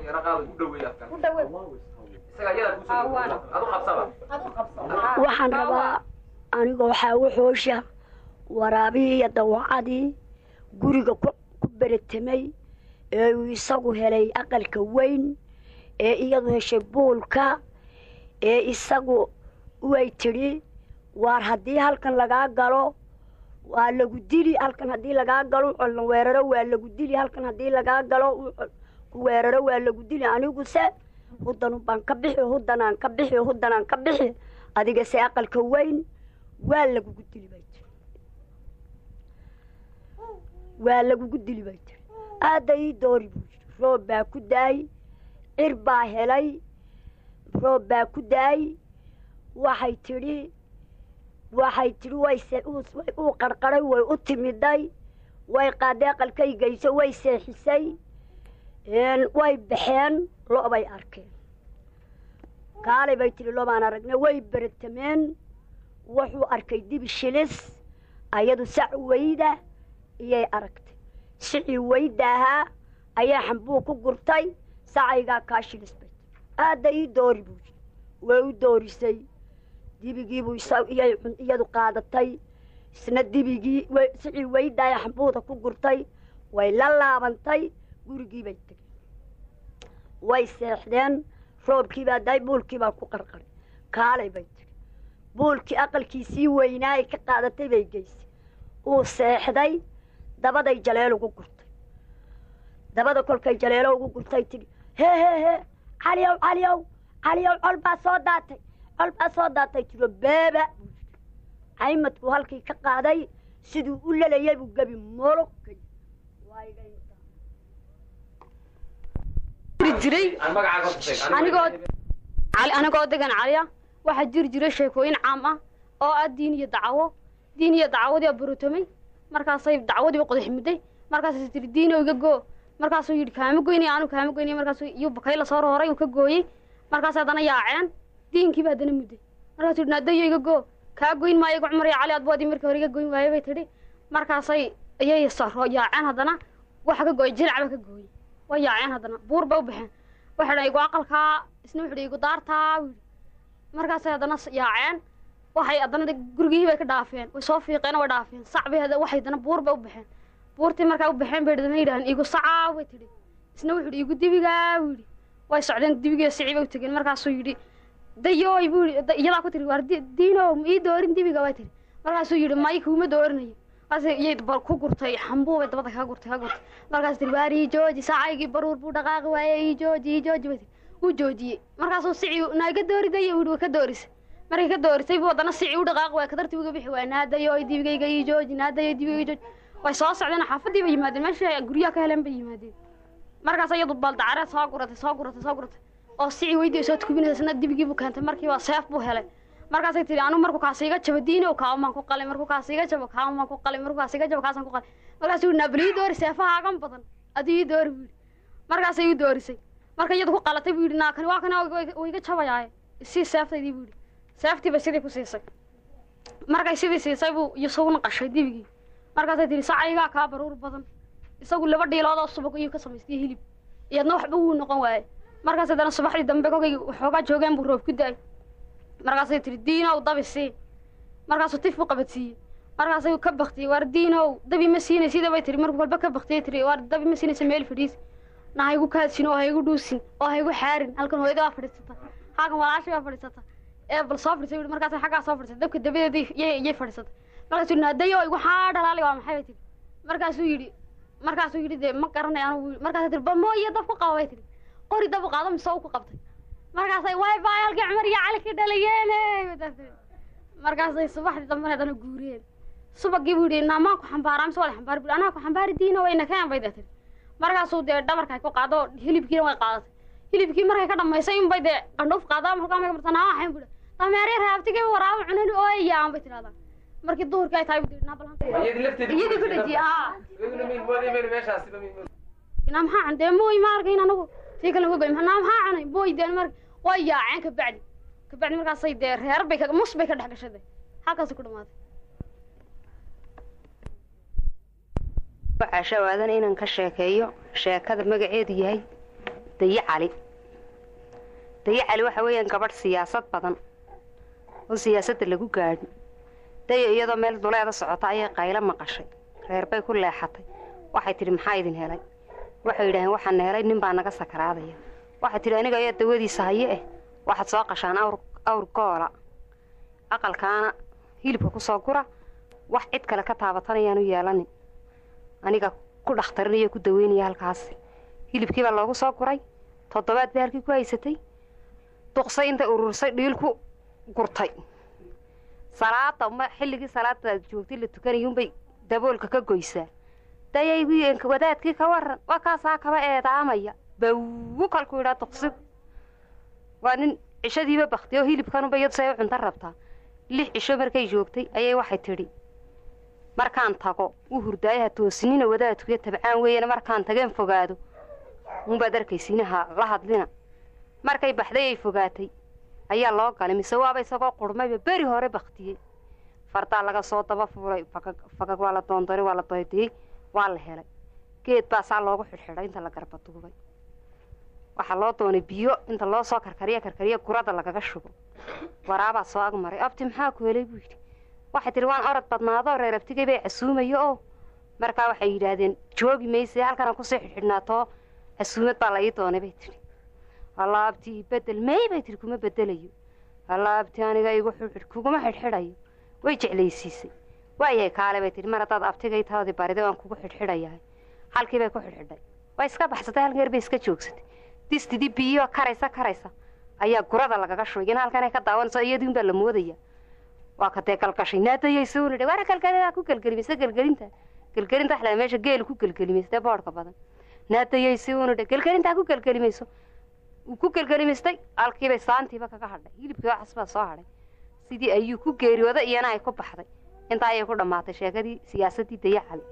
waxaan rabaa aniga waxaa wuxuusha waraabihii iyo dawacadii guriga ku ku beratamay ee uu isagu helay aqalka weyn ee iyadu heshay buulka ee isagu way tidhi waar haddii halkan lagaa galo waa lagu dili halkan haddii lagaa galo colna weeraro waa lagu dili halkan haddii lagaa galo ku weeraro waa lagu dili aniguse hudanu baan ka bixi hudanaan ka bixi hudanaan ka bixi adiga se aqalka weyn waa lagugu dili bay tiri waa lagugu dili bay tiri aadda ii doori buu yidhi roob baa ku daay cir baa helay roob baa ku daay waxay tidhi waxay tidhi wayse uu qarqaray way u timiday way qaaday aqalkay geyso way seexisay way baxeen lo' bay arkeen kaalay bay tidhi lobaan aragnay way beratameen wuxuu arkay dibi shilis ayadu sac weyda iyay aragtay sicii weyda ahaa ayaa xambuu ku gurtay sacaygaa kaa shilis bay tidhi aadda ii doori buu yidhi way u doorisay dibigiibuu iyay iyadu qaadatay isna dibigii sicii weydaaya xambuuda ku gurtay way la laabantay gurigii bay tegeen way seexdeen roobkiibaa daay buulkiibaa ku qarqaray kaalay bay tiri buulkii aqalkiisii weynaa ay ka qaadatay bay geysay uu seexday dabaday jaleel ugu gurtay dabada kolkay jaleelo ugu gurtay tidhi hee hee hee caliyow caliyow caliyow col baa soo daatay col baa soo daatay tiro beeba buu yidhi caymadkuu halkii ka qaaday siduu u lelayay buu gebi mologkay jiray anigoo cali anigoo degan caliya waxaa jiri jiray sheekooyin caam ah oo ah diin iyo dacwo diin iyo dacwadii burutamay markaasay dacwadii u qodax mudday markaasay tiri diinow iga goo markaasuu yidhi kaama goynaya anu kaama goynaya markaasuu iyuu bakay la soo roray uu ka gooyey markaas haddana yaaceen diinkiiba haddana mudday markaasuu yidhi naadayo iga goo kaa goyn maayo igu cumar iyo cali adboodii markii hore iga goyn waaye bay tidhi markaasay iyay saro yaaceen haddana waxa ka gooyay jilacba ka gooyey way yaaceen haddana buur ba u baxeen waxay dhan igu aqalkaa isna wuxuu igu daartaa wuu yidhi markaasay haddana yaaceen waxay haddana gurigihii bay ka dhaafeen way soo fiiqeen way dhaafeen sac bay waxay haddana buur ba u baxeen buurtii markaa u baxeen bay dana yidhaaheen igu sacaa way tidhi isna wuxuu yidhi igu dibigaa wuu yidhi way socdeen dibigii sicii bay u tegeen markaasuu yidhi dayooy buu yidhi iyadaa ku tiri waar diinow ma ii doorin dibiga way tidhi markaasuu yidhi may kuuma doorinayo markaas iyay ku gurtay xambuu bay dabada kaga gurtay kaga gurtay markaas tiri waar ii jooji sacaygii baruur buu dhaqaaqi waaye ii jooji ii jooji bay tiri wuu joojiyey markaasuu sicii naaga dooridayo wuu yidhi way ka doorisay markay ka doorisay buu haddana sicii u dhaqaaqi waaya kadartii uga bixi waaya naadayooy dibigayga ii jooji naadayo dibigayga ii jooji way soo socdeen xaafadii bay yimaadeen meesha guryaha ka heleen bay yimaadeen markaas iyadu baldacareed soo guratay soo guratay soo guratay oo sicii weydii soo tukubinaysa isna dibigii buu keentay markiiba seef buu helay markaasay tihi anu markuu kaas iga jabo diinow kaamaan ku qalay markuu kaas iga jabo kaamaan ku qalay markuu kaas iga jabo kaasaan ku qalay markaasuu yidhi naabal ii doori seefahaagan badan adii ii doori buu yidhi markaasay ii doorisay marka iyadu ku qalatay buu yidhi naakani waa kana uu iga jabayaaye isii seeftaydii buu yidhi seeftii bay sidii ku siisay markay sidii siisay buu isaguna qashay dibigii markaasay tihi sacaygaa kaa baruur badan isagu laba dhiilood oo subag ayuu ka samaystay hilib iyadna waxba wuu noqon waaye markaas haddana subaxdii dambe kolkay waxoogaa joogeen buu roob ku daay markaasay tihi diinow dabi sii markaasuu tif u qabadsiiyey markaasay ka baktiyey waar diinow dabi ma siinay sida bay tihi markuu walba ka baktiyay tihi waar dabi ma siinaysa meel fadhiis na ha igu kaadsin oo ha igu dhuusin oo ha igu xaarin halkan hooyada waa fadhiisata halkan walaashay waa fadhiisata ee bal soo fadhiisay wuhi markaasay xaggaa soo fadhiisay dabka dabadeedii yay yay fadhiisatay markaasuu yidhi naadayo igu xaa dhalaali waa maxay bay tihi markaasuu yidhi markaasuu yidhi dee ma garanay anu markaasay tihi ba mooyo dab ku qaba bay tihi qori dab u qaado mise u ku qabtay markaasay way bay halkii cumar iyo cali ka dhalayeene markaasay subaxdii dambena haddana guuriyeen subagii buu yidhi naamaan ku xambaaraa mise waa la xambaari bui anaa ku xambaari diina wayna keen bay dee tiri markaasuu dee dhabarka ay ku qaado hilibkiina way qaadatay hilibkii markay ka dhamaysay inbay dee qandhuuf qaadaa markaa may martaa naa waxayn buhi dameeri raabtigay waraaba cunani ooyaan bay tidhahdaa markii duhurkii ay tahay buu yidhi naa balhan iyadii ku dhajiye haa naa maxaa cun dee mooy ma arkayn anagu tii kale wogay naa maxaa cunay mooy dee mar way yaaceen kabacdi kabacdi markaasay dee reer bay ka mus bay ka dhex gashay dee halkaasay ku dhamaatay waxaa shawaadan inaan ka sheekeeyo sheekada magaceedu yahay daye cali daye cali waxa weeyaan gabadh siyaasad badan oo siyaasadda lagu gaadhin daya iyadoo meel duleeda socota ayay qaylo maqashay reer bay ku leexatay waxay tidhi maxaa idin helay waxay yidhaaheen waxaana helay nin baa naga sakaraadaya waxay tidhi aniga ayaa dawadiisa haye eh waxaad soo qashaan awr awr goola aqalkaana hilibka ku soo gura wax cid kale ka taabatanayaanu yeelanin aniga ku dhakhtarinaya ku daweynaya halkaasi hilibkii baa loogu soo guray toddobaad bay halkii ku haysatay duqsay intay urursay dhiil ku gurtay salaada ma xilligii salaada joogtay la tukanayuunbay daboolka ka goysaa dayay wadaadkii ka waran waa kaasaa kaba eedaamaya bawu kalku yidhaa duqsigu waa nin cishadiiba bakti oo hilibkanunba iyadu say u cunto rabtaa lix cisho markay joogtay ayay waxay tidhi markaan tago u hurdaayaha toosinina wadaadkuyo tabcaan weeyana markaan tageen fogaado unbaad arkaysiinaha la hadlina markay baxday ay fogaatay ayaa loo galay mise waaba isagoo qurmayba beri hore baktiyey fardaa laga soo daba fuulay fagag fagag waa la doondoray waa la doydiyey waa la helay geed baa saa loogu xidhxidhay inta la garbaduubay waxaa loo doonay biyo inta loo soo karkariya karkariya gurada lagaga shubo waraabaa soo agmaray abti maxaa ku helay buu yidhi waxay tihi waan orod badnaadoo reer abtigay bay casuumayo oo markaa waxay yidhaahdeen joogi mayse halkana kusii xidhxidhnaatoo casuumad baa la ii doonay bay tidhi alla abti ii bedel may bay tihi kuma bedelayo alla abti aniga igu xidhxidh kuguma xidhxidhayo way jeclaysiisay waayahay kaale bay tihi mar haddaad abtigay taadii bariday waan kugu xidhxidhayahay halkii bay ku xidhxidhay way iska baxsatay halkan yar bay iska joogsatay distidii biyo karaysa karaysa ayaa gurada lagaga shubay in halkan ay ka daawanayso iyadiin baa la moodaya waa ka dee galgashay naadayaysa uu nidhi waana galgalidaa ku gelgelimaysa gelgelinta gelgelinta waxlaa meesha geel ku gelgelimaystay boodhka badan naadayaysa uu nidhi gelgelintaa ku gelgelimayso uu ku gelgelimaystay halkiibay saantiiba kaga hadhay hilibkii waxas baa soo hadhay sidii ayuu ku geeriyooday iyana ay ku baxday intaa ayay ku dhammaatay sheekadii siyaasaddii daya cali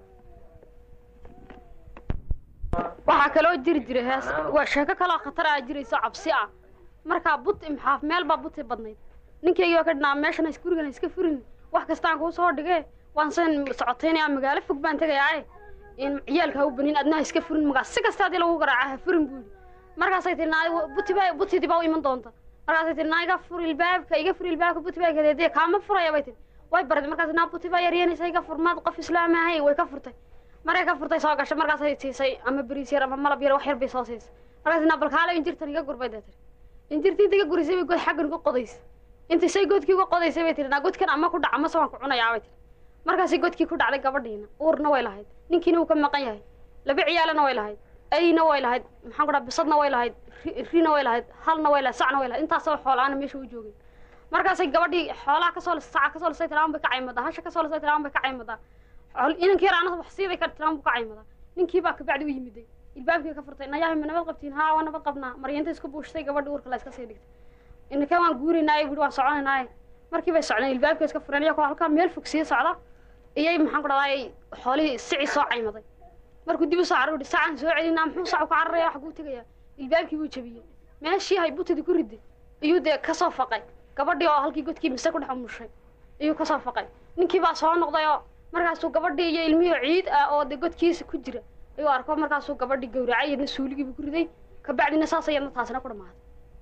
waxaa kaloo jiri jiray hees waa sheeko kaloo khatar ah jirayso cabsi ah markaa buti maxaaf meel baa buti badnayd ninkaygii baa ka dhinaa meeshan is gurigan iska furin wax kastaan kuu soo dhigee waan san socotaynaya magaalo fog baan tegayaa in ciyaalka ha u banin adna ha iska furin magaa si kasta haddii lagu garaaca ha furin buu yidhi markaasay tii naa buti baa butidii baa u iman doonta markaasay tii naa iga fur ilbaabka iga fur ilbaabka buti baa gadeedee kaama furaya bay tii way baraday markaas naa buti baa yaryanaysa iga fur maad qof islaam ahay way ka furtay markay ka furtay soo gashay markaasay siisay ama beriis yar ama malab yar wax yar bay soo siisay markaas naa balkaale injirtan iga gurbay dee tiri injirtii inta iga gurisay bay god xaggan uga qodaysay inta say godkii uga qodaysay bay tiri naa godkan ama ku dhac ama se waan ku cunayaa bay tiri markaasay godkii ku dhacday gabadhiina uurna way lahayd ninkiina wuu ka maqan yahay laba ciyaalana way lahayd ayna way lahayd maxaan ku dhaha bisadna way lahayd rina way lahayd halna way lahayd sacna way lahayd intaasoo xoolaana meesha u joogay markaasay gabadhii xoolaha kasoo saca kasoo lisay tiraan bay ka caymadaa hasha kasoo lisay tiraan bay ka caymadaa inankii yar anada wax siiday ka tiraan buu ka caymadaa ninkii baa kabacdi u yimiday ilbaabkii ka furtay nayahay ma nabad qabtiin haa waa nabad qabnaa maryanta isku buushtay gabadhi uurka la iska sii dhigtay ininkan waan guurinaaye buhi waan soconaynaaye markii bay socdeen ilbaabka iska fureen iyakoo halkaa meel fog sii socda iyay maxaan ku dhahdaay xoolihii sicii soo caymaday markuu dib u soo carari sacaan soo celinaa muxuu sacu ka cararaya wax kuu tegayaa ilbaabkii buu jabiyey meeshii hay butadii ku riday iyuu dee kasoo faqay gabadhii oo halkii godkii mise ku dhex umushay iyuu kasoo faqay ninkii baa soo noqday oo markaasuu gabadhii iyo ilmihii ciid ah oo dee godkiisa ku jira ayuu arko markaasuu gabadhii gawracay iyadna suuligiibu ku riday kabacdina saas ayadna taasina ku dhamaaday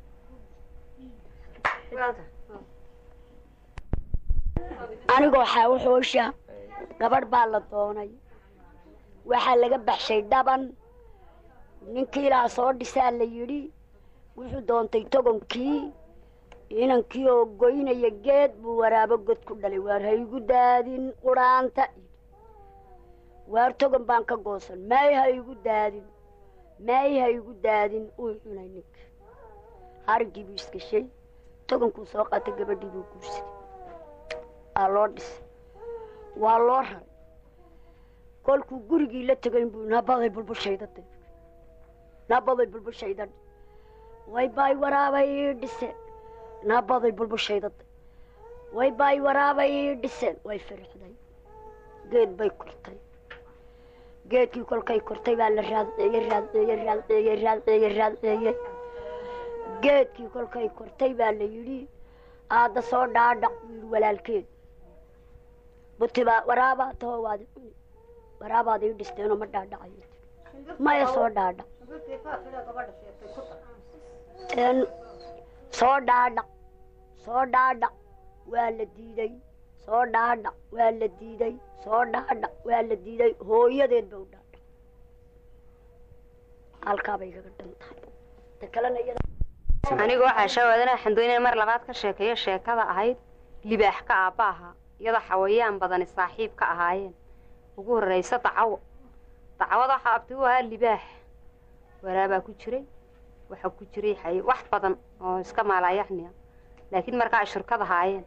anigoo xaawaxoosha gabadh baa la doonay waxaa laga baxshay dhaban ninkii ilaa soo dhisaa la yidhi wuxuu doontay togonkii inankii oo goynaya geed buu waraabo god ku dhalay waar ha igu daadin quraanta waar togon baan ka goosan maay ha igu daadin maay ha igu daadin uu cunay ninka harigii buu iskashay togonkuu soo qaatay gabadhii buu guursaday aa loo dhisay waa loo raray kolkuu gurigii la tegay buu nabaday bulbushayda nabaday bulbushayda way baay waraabay ii dhiseen nabaday bulbushayda way baay waraabay ii dhiseen way firixday geed bay kortay geedkii kolkay kortay baa la raadceeyey raadceeyey raadceeyey raadceeyey raadceeyey geedkii kolkay kortay baa la yidhi aadda soo dhaadhaq buu yidhi walaalkeed butibaa waraabaa taho waad cuni waraabaad ii dhisteenoo ma dhaadhacayo maya soo dhaadhaq soo dhaadhaq soo dhaadhaq waa la diiday soo dhaadhaq waa la diiday soo dhaadhaq waa la diiday hooyadeed ba u dhaadhaq halkaabay igaga dhan tahay ta kalena iyada aniga waxaa shawaadana xandoynaya mar labaad ka sheekeeyo sheekada ahayd libaax ka aabba ahaa iyadoo xawayaan badani saaxiib ka ahaayeen ugu horraysa dacawo dacwada waxaa abti u ahaa libaax waraabaa ku jiray waxaa ku jiray xay wax badan oo iska maalaayacniya laakiin markaa ay shirkad ahaayeen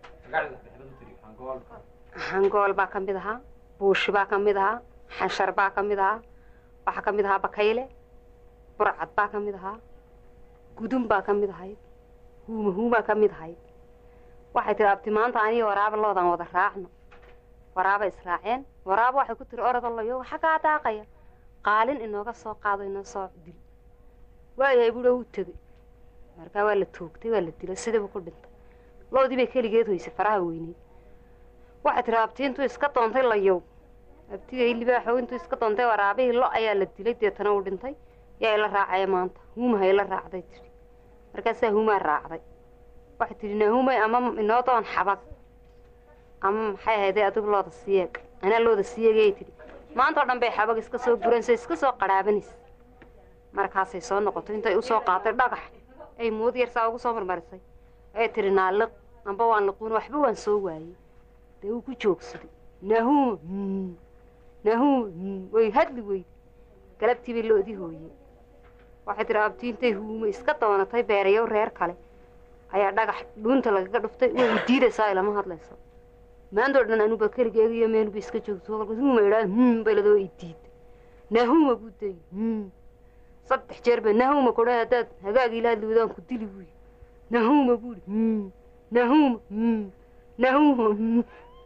hangool baa ka mid ahaa buushi baa ka mid ahaa xanshar baa ka mid ahaa waxaa ka mid ahaa bakayle burcad baa ka mid ahaa gudun baa ka mid ahayd huuma huumaa ka mid ahayd waxay tihi abti maanta aniga waraaba loodan wada raacno waraaba israaceen waraaba waxay ku tiri orodalayo xaggaa daaqaya qaalin inooga soo qaado inoo soo dil waayahay buuha wuu tegey markaa waa la toogtay waa la dilay sidiibu ku dhintay loodii bay keligeed hoysay faraha weyneyd waxay tihi abti intuu iska doontay layow abtigay libaaxow intuu iska doontay waraabihii lo ayaa la dilay deetana uu dhintay yaa ila raacaya maanta huumaha ila raacday tidhi markaasaa huumaa raacday waxay tidhi naahumay ama inoo doon xabag ama maxay ahaydee adigu looda siyeeg anaa looda siyeegayay tidhi maanta oo dhan bay xabag iska soo guranaysa iska soo qarhaabanaysa markaasay soo noqotay intay usoo qaatay dhagax ay mood yarsaa ugu soo marmarisay ay tidhi naaliq amba waan liquun waxba waan soo waayey dee wuu ku joogsaday naahuma naahuma way hadli weyde galabtii bay loodii hooyey waxay tihi abti intay huumo iska doonatay beerayow reer kale ayaa dhagax dhuunta lagaga dhuftay way diidaysaa ilama hadlayso maantoo dhan anuba keligeega iyo meenuba iska joogto kolkaas huuma idhaa hum bayladoo i diida naahuma buu day hum saddex jeer ba naahuma kudha haddaad hagaagi ilaad liwadaan ku dili buuyi naahuma buuhi hum naahuma hum naahuma hum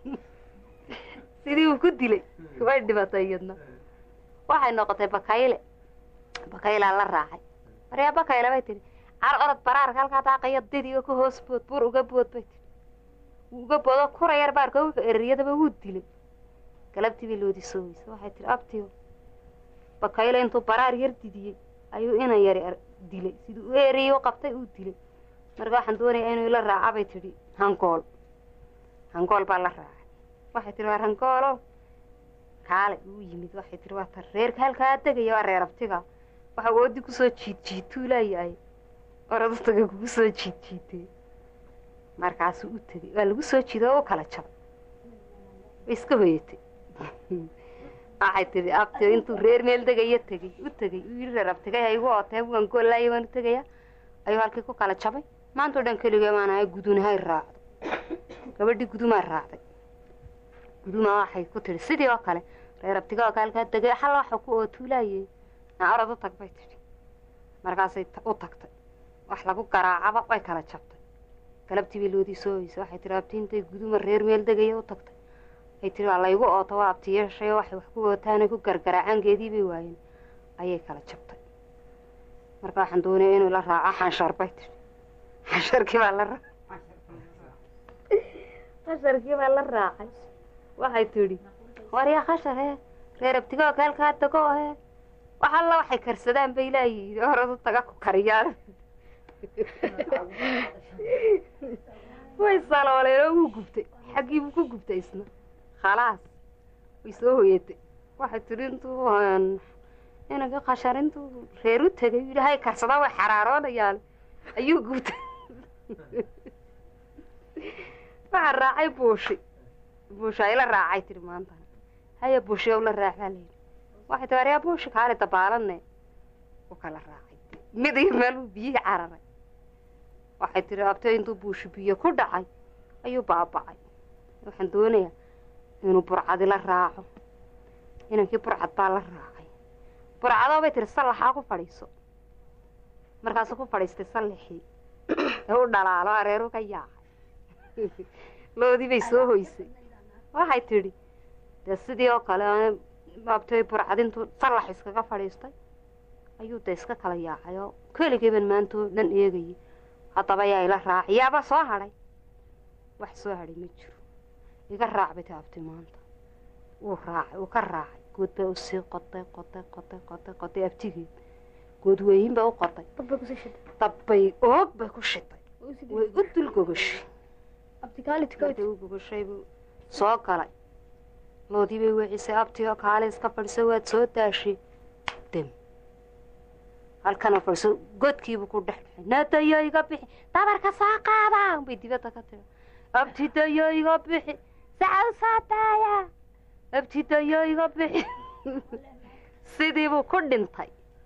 sidii uu ku dilay way dhibatay iyadna waxay noqotay bakayle bakaylaa la raacay maryaa bakayle bay tihi car orod baraarka halkaa daaqaya didiga ka hoos bood buur uga bood bay tihi wuu uga boodo kura yar baarka wika eriyadaba wuu dilay galabtii bay loodi soo weysay waxay tihi abtiyo bakayle intuu baraar yar didiyey ayuu inan yari dilay sidii u eriyey u qabtay uu dilay marka waxaan doonayaa inuu ila raaca bay tidhi hangool hangool baa la raacay waxay tihi waar hangoolo kaale uu yimid waxay tihi waa tar reerka halkaa degaya waa reer abtiga waxa oodi kusoo jiid jiituu laayahay orodutaga kugu soo jiid jiitee markaasuu u tegey waa lagu soo jiiday oo u kala jabay way iska hoyatay waxay tihi abti intuu reer meel degayo tegey u tegey uu yidhi reer abtigay ha igu ootee waan goolaaya waan u tegaya ayuu halkii ku kala jabay maantao dhan keligee baan ahay gudunahay raacdo gabadhii gudumaa raacday guduma waxay ku tihi sidii oo kale reer abtiga oo kaalkaa degay xal waxa ku ootuulaayey naa orod u tag bay tidhi markaasay u tagtay wax lagu garaacaba way kala jabtay galabtii bay loodii soo hoysay waxay tiri abti intay guduma reer meel degaya u tagtay ay tiri waa laygu ooto waa abti yeeshay waxay wax ku ootaanay ku gargaraacaan geedii bay waayeen ayay kala jabtay marka waxaan doonaya inuu la raaco xanshar bay tiri xansharkii baa la raacay khasharkii baa la raacay waxay tidhi waryaa khashar hee reer abtigoo kaalkaa tago hee wax alla waxay karsadaan bay laayihiin horadu taga ku kariyaan way salooleen oo wuu gubtay xaggiibuu ku gubtay isna khalaas way soo hoyatay waxay tidhi intuu inaga khashar intuu reer u tegay yidhi hay karsadaa way xaraaroonayaan ayuu gubtay waxaa raacay buushi buushi ayla raacay tiri maanta haya buushi ow la raac baa layidhi waxay tii aryaa buushi kaali dabaalane u kala raacay mid iyo meel uu biyihii cararay waxay tiri abtee intuu buushi biyo ku dhacay ayuu baaba'ay waxaan doonayaa inuu burcadi la raaco inankii burcad baa la raacay burcadoo bay tiri sallaxaa ku fadhiiso markaasuu ku fadhiistay sallaxii ee u dhalaalo areeru ka yaacay loodii bay soo hoysay waxay tidhi dee sidii oo kale abtay burcadintuu sallax iskaga fadhiistay ayuu dee iska kala yaacay oo keligiiban maantoo dhan eegayay haddaba yaa ila raacay yaaba soo hadhay wax soo hadhay ma jiro iga raac bay taabtay maanta wuu raacay wuu ka raacay good bay usii qoday qoday qoday qoday qoday abtigeed good weyin bay u qoday dabbay oog bay ku shitay way u dul gogashay markay u gogashay buu soo galay loodii bay weecisay abtigo kaale iska fadhiso waad soo daashay dem halkana fadhiso godkiibuu ku dhex dhexay naadayo iga bixi dabarka soo qaada bay dibadda ka tiri abtidayo iga bixi sacaw soo daaya abtidayo iga bixi sidiibuu ku dhintay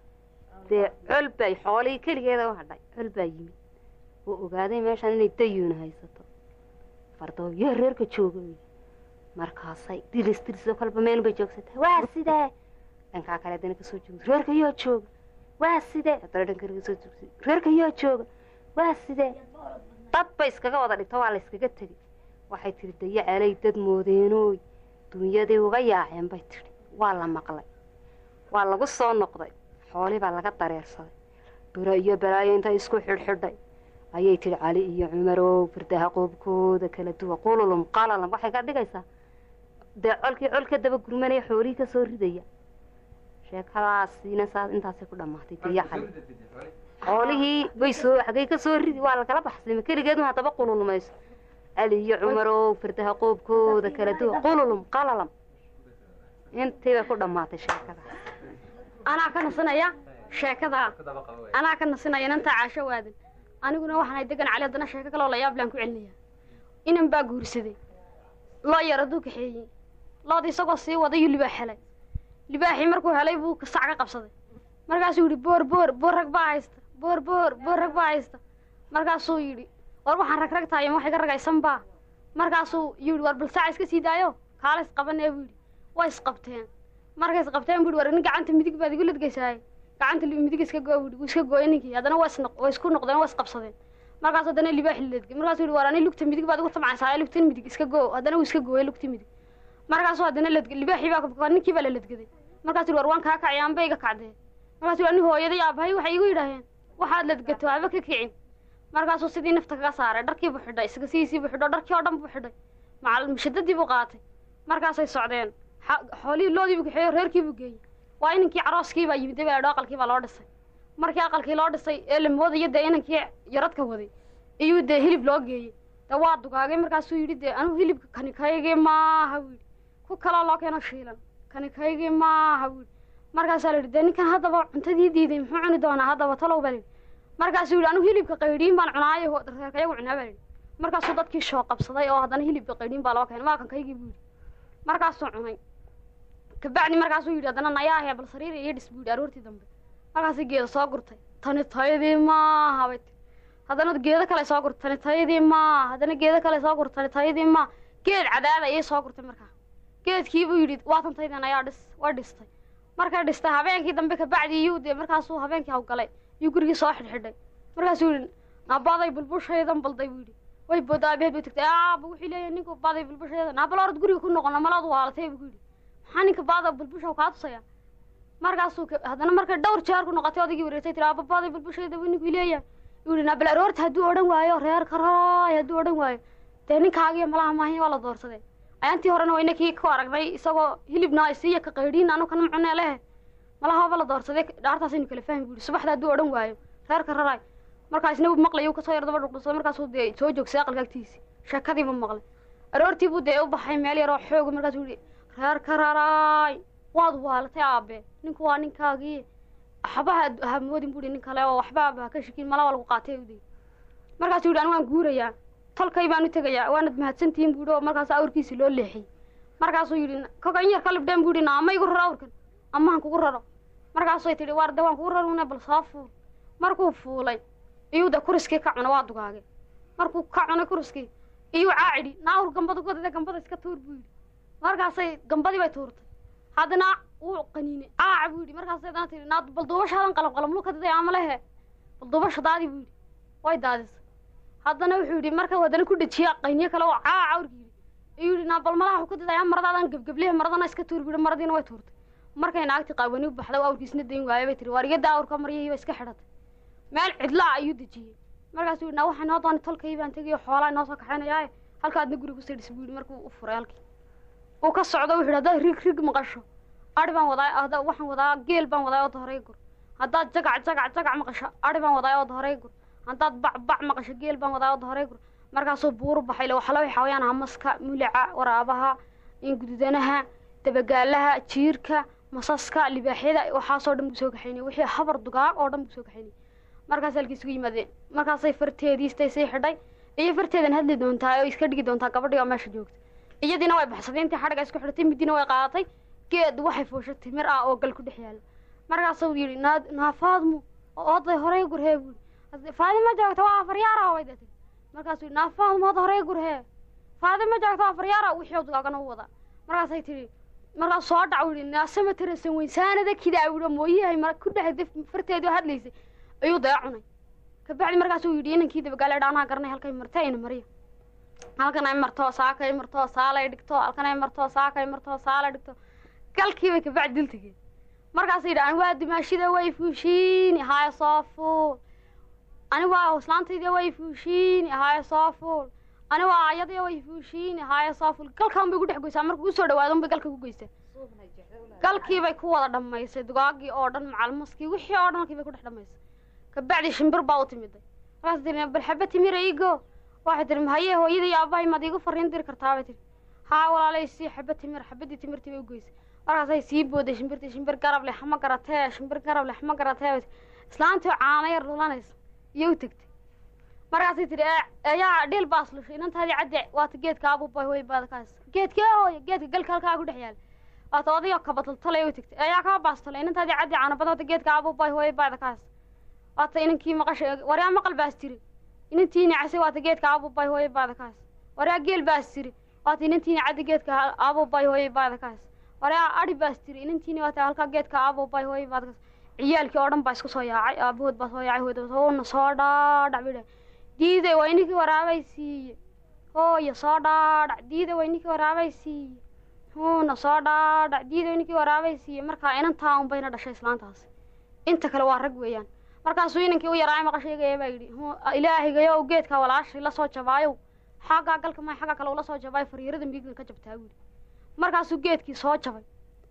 dee col bay xoolihii keligeeda u hadhay col baa yimid wuu ogaaday meeshaan inay dayuuna haysato fardooyo reerka jooga markaasay dilis dilisoo kalba meel bay joogsatay waa sidee dhankaa kale haddana kasoo joogsa reerka yaa jooga waa sidee haddana dhanka kasoo joogsay reerka yaa jooga waa sidee dad bay iskaga wada dhigto waa la iskaga tegay waxay tihi dayacelay dad moodeenooy dunyadii uga yaaceen bay tidhi waa la maqlay waa lagu soo noqday xoolii baa laga dareersaday biro iyo balaayo intay isku xidhxidhay ayay tidhi cali iyo cumarow firdaha qoobkooda kala duwa qululum qalalam waxay ka dhigaysaa dee colkii col ka daba gurmanaya xoolihii ka soo ridaya sheekadaasiina saa intaasay ku dhammaatay diya cali xoolihii way soo xagay ka soo ridi waa lagala baxsay keligeedun haddaba qululmayso cali iyo cumarow firdaha qoobkooda kala duwa qululum qalalam intii bay ku dhammaatay sheekadaas anaa ka nasinaya sheekadaa anaa ka nasinaya inantaa caasho waadan aniguna waxaanay degan cali haddana sheeko kaloo layaab laan ku celinaya inan baa guursaday loo yar hadduu kaxeeyey lood isagoo sii wadayuu libaax helay libaaxii markuu helay buu sac ka qabsaday markaasuu yidhi boor boor boor rag baa haysta boor boor boor rag baa haysta markaasuu yidhi war waxaan rag rag tahay ma wax iga ragaysan baa markaasuu yidhi war bal saca iska sii daayo kaala isqabanee buu yidhi way isqabteen markay isqabteen buu yidhi war nin gacanta midig baad igu ladgaysaay gacanta midig iska goo buu yidhi wuu iska gooyay ninkii haddana waa isnoq waa isku noqdeen waa isqabsadeen markaas haddana libaax ladgay markaasuu yidhi war ani lugta midig baad igu tamcaysaa lugtan midig iska goo haddana wuu iska gooyay lugti midig markaasuu haddana ladgay libaaxii baa ninkii baa la ladgaday markaasuu yidhi war waan kaa kacay aanba iga kacdee markaasuu yidhi ani hooyaday aabahay waxay igu yidhaaheen waxaad ladgato haba ka kicin markaasuu sidii nafta kaga saaray dharkii buu xidhay isaga sidiisii buu xidho dharkii oo dhan buu xidhay macal mushadadii buu qaatay markaasay socdeen xoolihii loodii buu kaxeeyo reerkii buu geeyey waa inankii carooskii baa yimid daba aqalkii baa loo dhisay markii aqalkii loo dhisay ee la moodayo dee inankii yaradka waday iyuu dee hilib loo geeyey dee waa dugaagay markaasuu yidhi dee anugu hilibka kani kaygii maaha buu yidhi ku kaloo loo keeno shiilan kani kaygii maaha buu yidhi markaasaa la yidhi dee ninkan haddaba cuntadii diiday muxuu cuni doonaa haddaba talow baa la yidhi markaasuu yidhi anugu hilibka qaydhiin baan cunaayo reerka iyagu cunaa baa la yidhi markaasuu dadkii shoo qabsaday oo haddana hilibka qaydhiin baa loo keenay waa kan kaygii buu yidhi markaasuu cunay kabacdi markaasuu yidhi haddana nayaahee bal sariir iyo dhis buu yidhi aroortii dambe markaasay geeda soo gurtay tani tayadii maaha bay tiri haddana geedo kale soo gurtay tani tayadii maaha haddana geedo kale soo gurtay tani tayadii maaha geed cadaada ayay soo gurtay markaa geedkii buu yidhi waa tan taydan ayaa dhis way dhistay markay dhistay habeenkii dambe kabacdi iyuu dee markaasuu habeenkii hawgalay iyuu gurigii soo xidhxidhay markaasuu yidhi nabaday bulbushaydan balday buu yidhi way booda aabaheed bay tagtay aaba wuxuu leeyahay ninku baaday bulbusheeda naabal orad guriga ku noqona malaad waalatay buu ku yidhi maxaa ninka baada bulbusha kaa tusaya markaasuu ka- haddana markay dhowr jeer ku noqotay odaygii wareegtay tiri aaba baaday bulbusheeda buu ninku leeyahay yuu yidhi naabal aroorta hadduu odhan waayo reer karaay hadduu odhan waayo dee ninkaagiyo malaha maahin waa la doorsaday ayaantii horena wayna kii ku aragnay isagoo hilibna isiiya ka qaydhiin anu kana macunee lehe malaha waaba la doorsaday dhaartaasaynu kala fahmi buu yidhi subaxda hadduu odhan waayo reerka raraay markaasna uu maqlay uu kasoo yar daba dhuqdhuqsaday markaasuu dee soo joogsaday aqalka agtiisi sheekadii buu maqlay aroortii buu dee u baxay meel yaroo xoog markaasuu yidhi reerka raraay waad waalatay aabe ninku waa ninkaagii waxbaha hamoodin buu yidhi nin kale oo waxba ha ka shikin malaa waa lagu qaatay uday markaasuu yidhi anu waan guurayaa tolkay baan u tegayaa waanad mahadsantihiin buu yidhi oo markaas awrkiisi loo leexiyey markaasuu yidhi koga in yar ka libdheen buu yidhi naama igu raro awrkan amahan kugu raro markaasay tidhi waar de waan kugu rarune bal soo fuul markuu fuulay iyuu de kuriskii ka cuna waa dugaage markuu ka cunay kuriskii iyuu caacidhi naawr gambada godade gambada iska tuur buu yidhi markaasay gambadii bay tuurtay haddana wuu qaniinay caaca buu yidhi markaasay haddana tidhi naa bal duubashaadan qalab qalab luka daday ama lehe bal duubasha daadi buu yidhi way daadisay haddana wuxuu yidhi marka haddana ku dhejiya qayniyo kale oo caaca awrki yidhi iyuu yidhi naa bal malaha wuxuu ka dadaya maradaadan gebgeblehe maradana iska tuur buu yidhi maradiina way tuurtay markay naagti qaawani u baxday oo awrkiisna dayn waayay bay tiri waar iga daa awrka maryahii bay iska xidhatay meel cidla ah ayuu dejiyey markaasuu yidhi naa waxaa noo doonay tolkay baan tegayo xoolaa noo soo kaxaynayaaye halkaadna guriga kusii dhis buu yidhi markuu u furay halkii uu ka socdo wuxuu yidhi haddaad rig rig maqasho adhi baan wadaa hadda waxaan wadaa geel baan wadaa oo dohoray gur haddaad jagac jagac jagac maqasho adhi baan wadaa oo dohoray gur haddaad bac bac maqasho geel baan wadaa oo dohoray gur markaasuu buuru baxay le waxala waxaa wayaan hamaska mulica waraabaha ingududanaha dabagaalaha jiirka masaska libaaxyada waxaasoo dhan buu soo kaxaynay wixii habar dugaag oo dhan buu soo kaxaynay markaas halkii isugu yimaadeen markaasay farteedii istay sii xidhay iyo farteedan hadli doontaa oo iska dhigi doontaa gabadhii oo meesha joogta iyadiina way baxsaday intii xadhiga isku xidhatay midina way qaadatay geed waxay fuushay timir ah oo gal ku dhex yaala markaasuu yidhi naa naafaadmu oday horey gurhee buu faadima joogta waa afaryaara way datay markaasuu yidhi naafaadmu oday horey gurhee faadima joogta waa afaryaara wixii dugaagana u wadaa markaasay tidhi markaas soo dhac yidhi naasama tarasan weysaanada kidaa yidhi mooyahay mar ku dhex farteedii oo hadlaysay ayuu daya cunay kabacdi markaasuu yidhi inankii dabagaale dhaanaha garanay halkay marta ina mariya halkan ay marto saakay marto saalay dhigto halkan ay marto saakay marto saalay dhigto galkiibay kabacdi dil tegeen markaasay yidhi ani waa dimaashida way fuushiini haya soo fuul ani waa islaantayda way fuushiini haya soo fuul ani waa ayadii way fuushiini haya soo fuul galkan bay ku dhex goysaa markuu usoo dhawaado bay galka ku goysaa galkiibay ku wada dhammaysay dugaagii oo dhan macalmaskii wixii oo dhan halkii bay ku dhex dhammaysay kabacdi shimbir baa u timiday markaas tiri bal xaba timira igo waxay tiri haye hooyada iyo aabahay maad iigu fariin diri kartaa bay tiri haa walaalay sii xaba timir xabadii timirtii bay u goysay markaasay sii booday shimbirtii shimbir garab leh ma garatee shimbir garab leh ma garatee bay tiri islaantii caano yar dhulanaysa iyo u tegtay markaasay tiri ayaa dhiil baas lushay inantaadii cadde waata geedka abuubay hooy baad kaas geedkee hooya geedka galka halkaa ku dhex yaala waata odayoo kabataltalay u tegtay ayaa kaa baastolay inantaadii cadde caano badan waata geedka abuubay hooy baad kaas waata inankii maqashay waryaa maqal baas tiri inantii nacasay waata geedka aabubay hooye baada kaas waryaa geel baas tiri waata inantiina caddi geedka aabubay hooye baada kaas waryaa adhi baas tiri inantiina waata halkaa geedka aabubay hooye baada kaas ciyaalkii oo dhan baa isku soo yaacay aabahood baa soo yaacay hooyada uuna soo dhaadhac bay dhahay diiday waa ininkii waraabay siiye hooya soo dhaadhac diiday waa ininkii waraabay siiye huuna soo dhaadhac diiday waa ininkii waraabay siiye markaa inantaa un bayna dhashay islaantaasi inta kale waa rag weeyaan markaasuu inankii u yaraay maqashaygaya baa yidhi ilaahaygayo geedka walaashay la soo jabaayow xaggaa galka may xagga kale ula soo jabaayo fariirada miigna ka jabtaa buu yidhi markaasuu geedkii soo jabay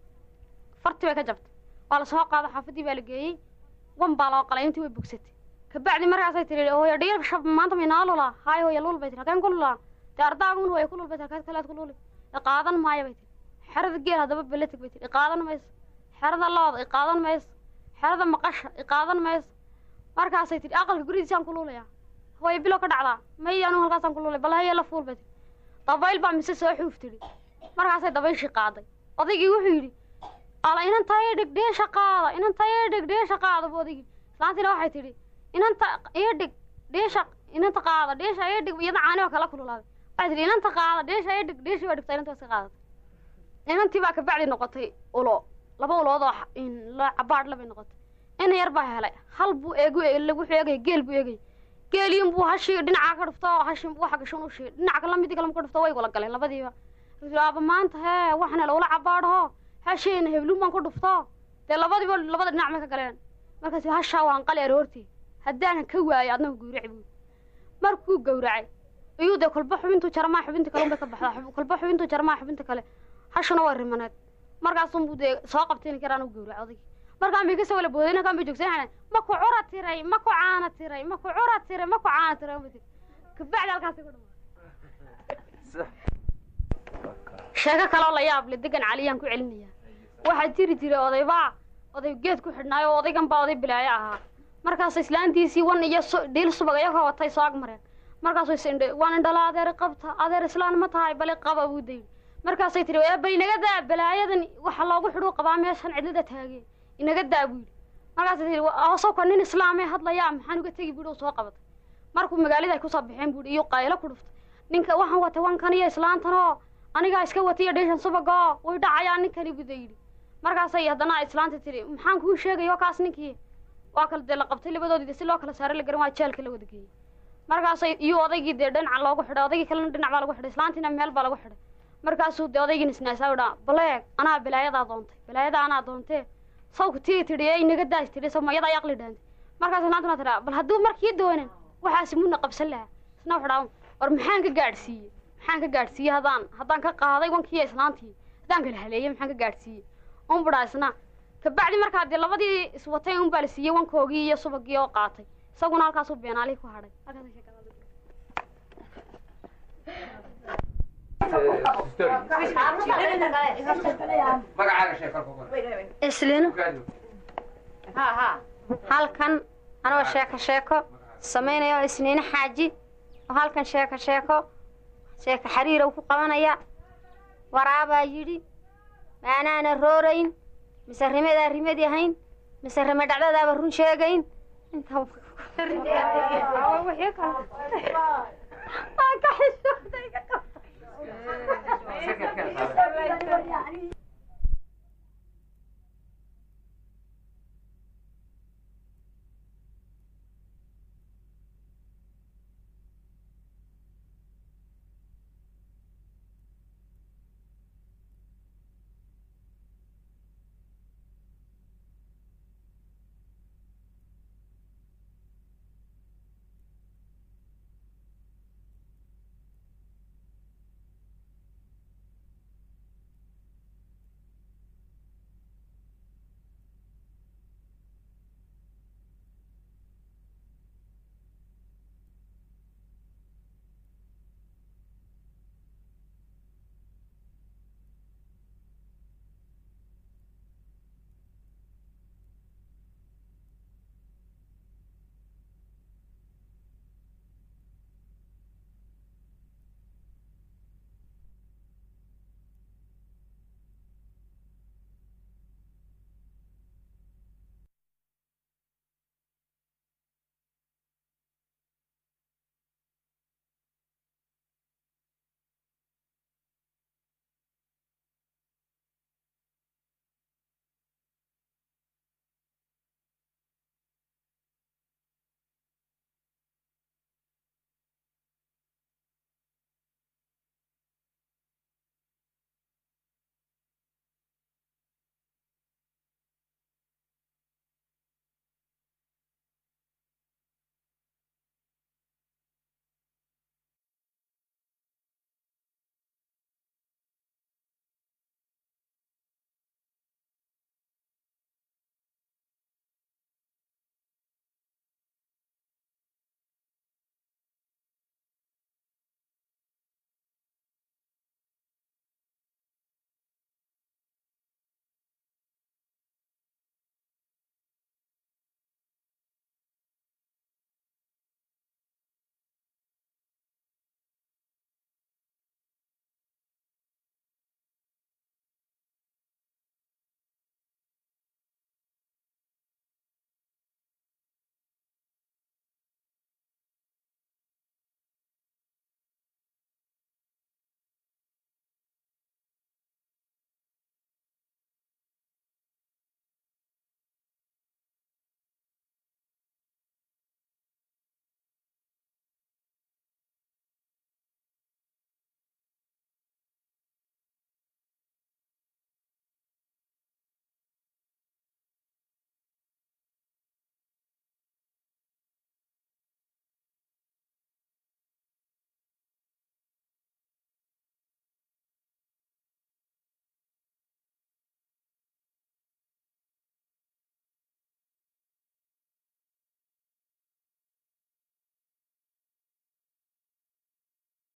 farti bay ka jabtay waa la soo qaado xaafadii baa la geeyey wan baa loo qalay intii way bogsatay kabacdi markaasay tiri hooyo dhiil shab maanta maynaa lulaa haay hooyo lul bay tiri halkeen ku lulaa dee ardaagun hooyo ku lul bay tiri halkeed kaleed ku luli iqaadan maayo bay tiri xerada geel haddaba beletig bay tiri iqaadan mayso xerada looda iqaadan mayso xerada maqasha iqaadan mayso markaasay tidhi aqalka guridiisaan ku luulayaa hooyo bilo ka dhacdaa may anu halkaasaan ku luulay bal haye la fuul bay tidhi dabayl baa mise soo xuuf tidhi markaasay dabayshii qaaday odaygii wuxuu yidhi ala inanta ii dhig dheesha qaada inanta ii dhig dheesha qaada bu odaygii islaantiina waxay tidhi inanta ii dhig dheesha inanta qaada dheesha ii dhig iyada caani oo kala kululaaday waxay tidhi inanta qaada dheesha ii dhig dheeshii baa dhigtaa inanta waa iska qaadatay inantii baa kabacdi noqotay ulo laba ulood oo cabaadh labay noqotay ina yar baa helay hal buu eeg wuxuu eegaya geel buu eegaya geeliin buu hashii dhinacaa ka dhufto hashin buu waxa gashan u shii dhinaca kala midii kale ma ka dhufto way wala galeen labadiiba Wuxuu yidhi, aaba maanta hee waxna lagula cabaadho hasheena hebluun baan ku dhufto dee labadiiba labada dhinac may ka galeen markaas hashaa waan qali aroortii haddaanan ka waayo adnagu gawraci buu markuu gawracay iyuu dee kolba xubintuu jarmaa xubinta kale unbay ka baxdaa Xub- kolba xubintuu jarmaa xubinta kale hashuna waa rimaneed markaasunbuu dee soo qabtayni karaan u gawrac odaygi markaan bay kasoo wala booday ninkaan bay joogsan ma ku cura tiray ma ku caana tiray ma ku cura tiray ma ku caana tiray unbay tiri kabacdi halkaasi ku dhamaa sheeko kaloo la yaab le degan caliyaan ku celinaya waxaa jiri jiray odaybaa oday geed ku xidhnaayo oo odaygan baa oday bilaayo ahaa markaas islaantiisii wan iyo su- dhiil subag iyagoo watay soo ag mareen markaasuu is indhe waan indhala adeer qabta adeer islaan ma tahay bali qaba buu dayni markaasay tiri eebba inaga daa balaayadan waxa loogu xidhuu qabaa meeshan cidlada taagee inaga daa buu yidhi markaasay tiri asawka nin islaamee hadlayaa maxaan uga tegi buu soo qabatay markuu magaalada ay kusoo baxeen buu iyo qaylo ku dhuftay ninka waxaan watay wankan iyo islaantan oo anigaa iska watay iyo dheeshan subaga oo way dhacayaan ninkani buda yidhi markaasay haddana islaanta tiri maxaan kuu sheegayo kaas ninkii waa kala dee la qabtay labadoodii si loo kala saaray la garan waa jeelka la wada geeyey markaasay iyo odaygii dee dhinaca loogu xidhay odaygii kalena dhinac baa lagu xidhay islaantiina meel baa lagu xidhay markaasuu dee odaygiin isnaasaa u dhaa baleeg anaa balaayadaa doontay balaayada anaa doontee sawka tii tidhi ee inaga daas tidhi samayadaa ay aqli dhaantay markaas islaantuna tidhaa bal hadduu markii doonan waxaasi muna qabsan lahaa isna wuxuu dhaa war maxaan ka gaadhsiiyey maxaan ka gaadhsiiyey haddaan haddaan ka qaaday wankiiyo islaantii haddaan kala haleeyey maxaan ka gaadhsiiyey un budhaa isna kabacdi markaa dee labadii iswatay un baa la siiyey wankoogii iyo subagii oo qaatay isaguna halkaasuu beenaalihii ku hadhay Halkaasay sheekada islino halkan anoo sheeko sheeko samaynayo isniino xaaji oo halkan sheeko sheeko sheeko xariirow ku qabanaya waraabaa yidhi maanaana roorayn mise rimadaa rimadi ahayn mise rime dhacdadaaba run sheegayn inta Waa ka xishooday, ka qabta.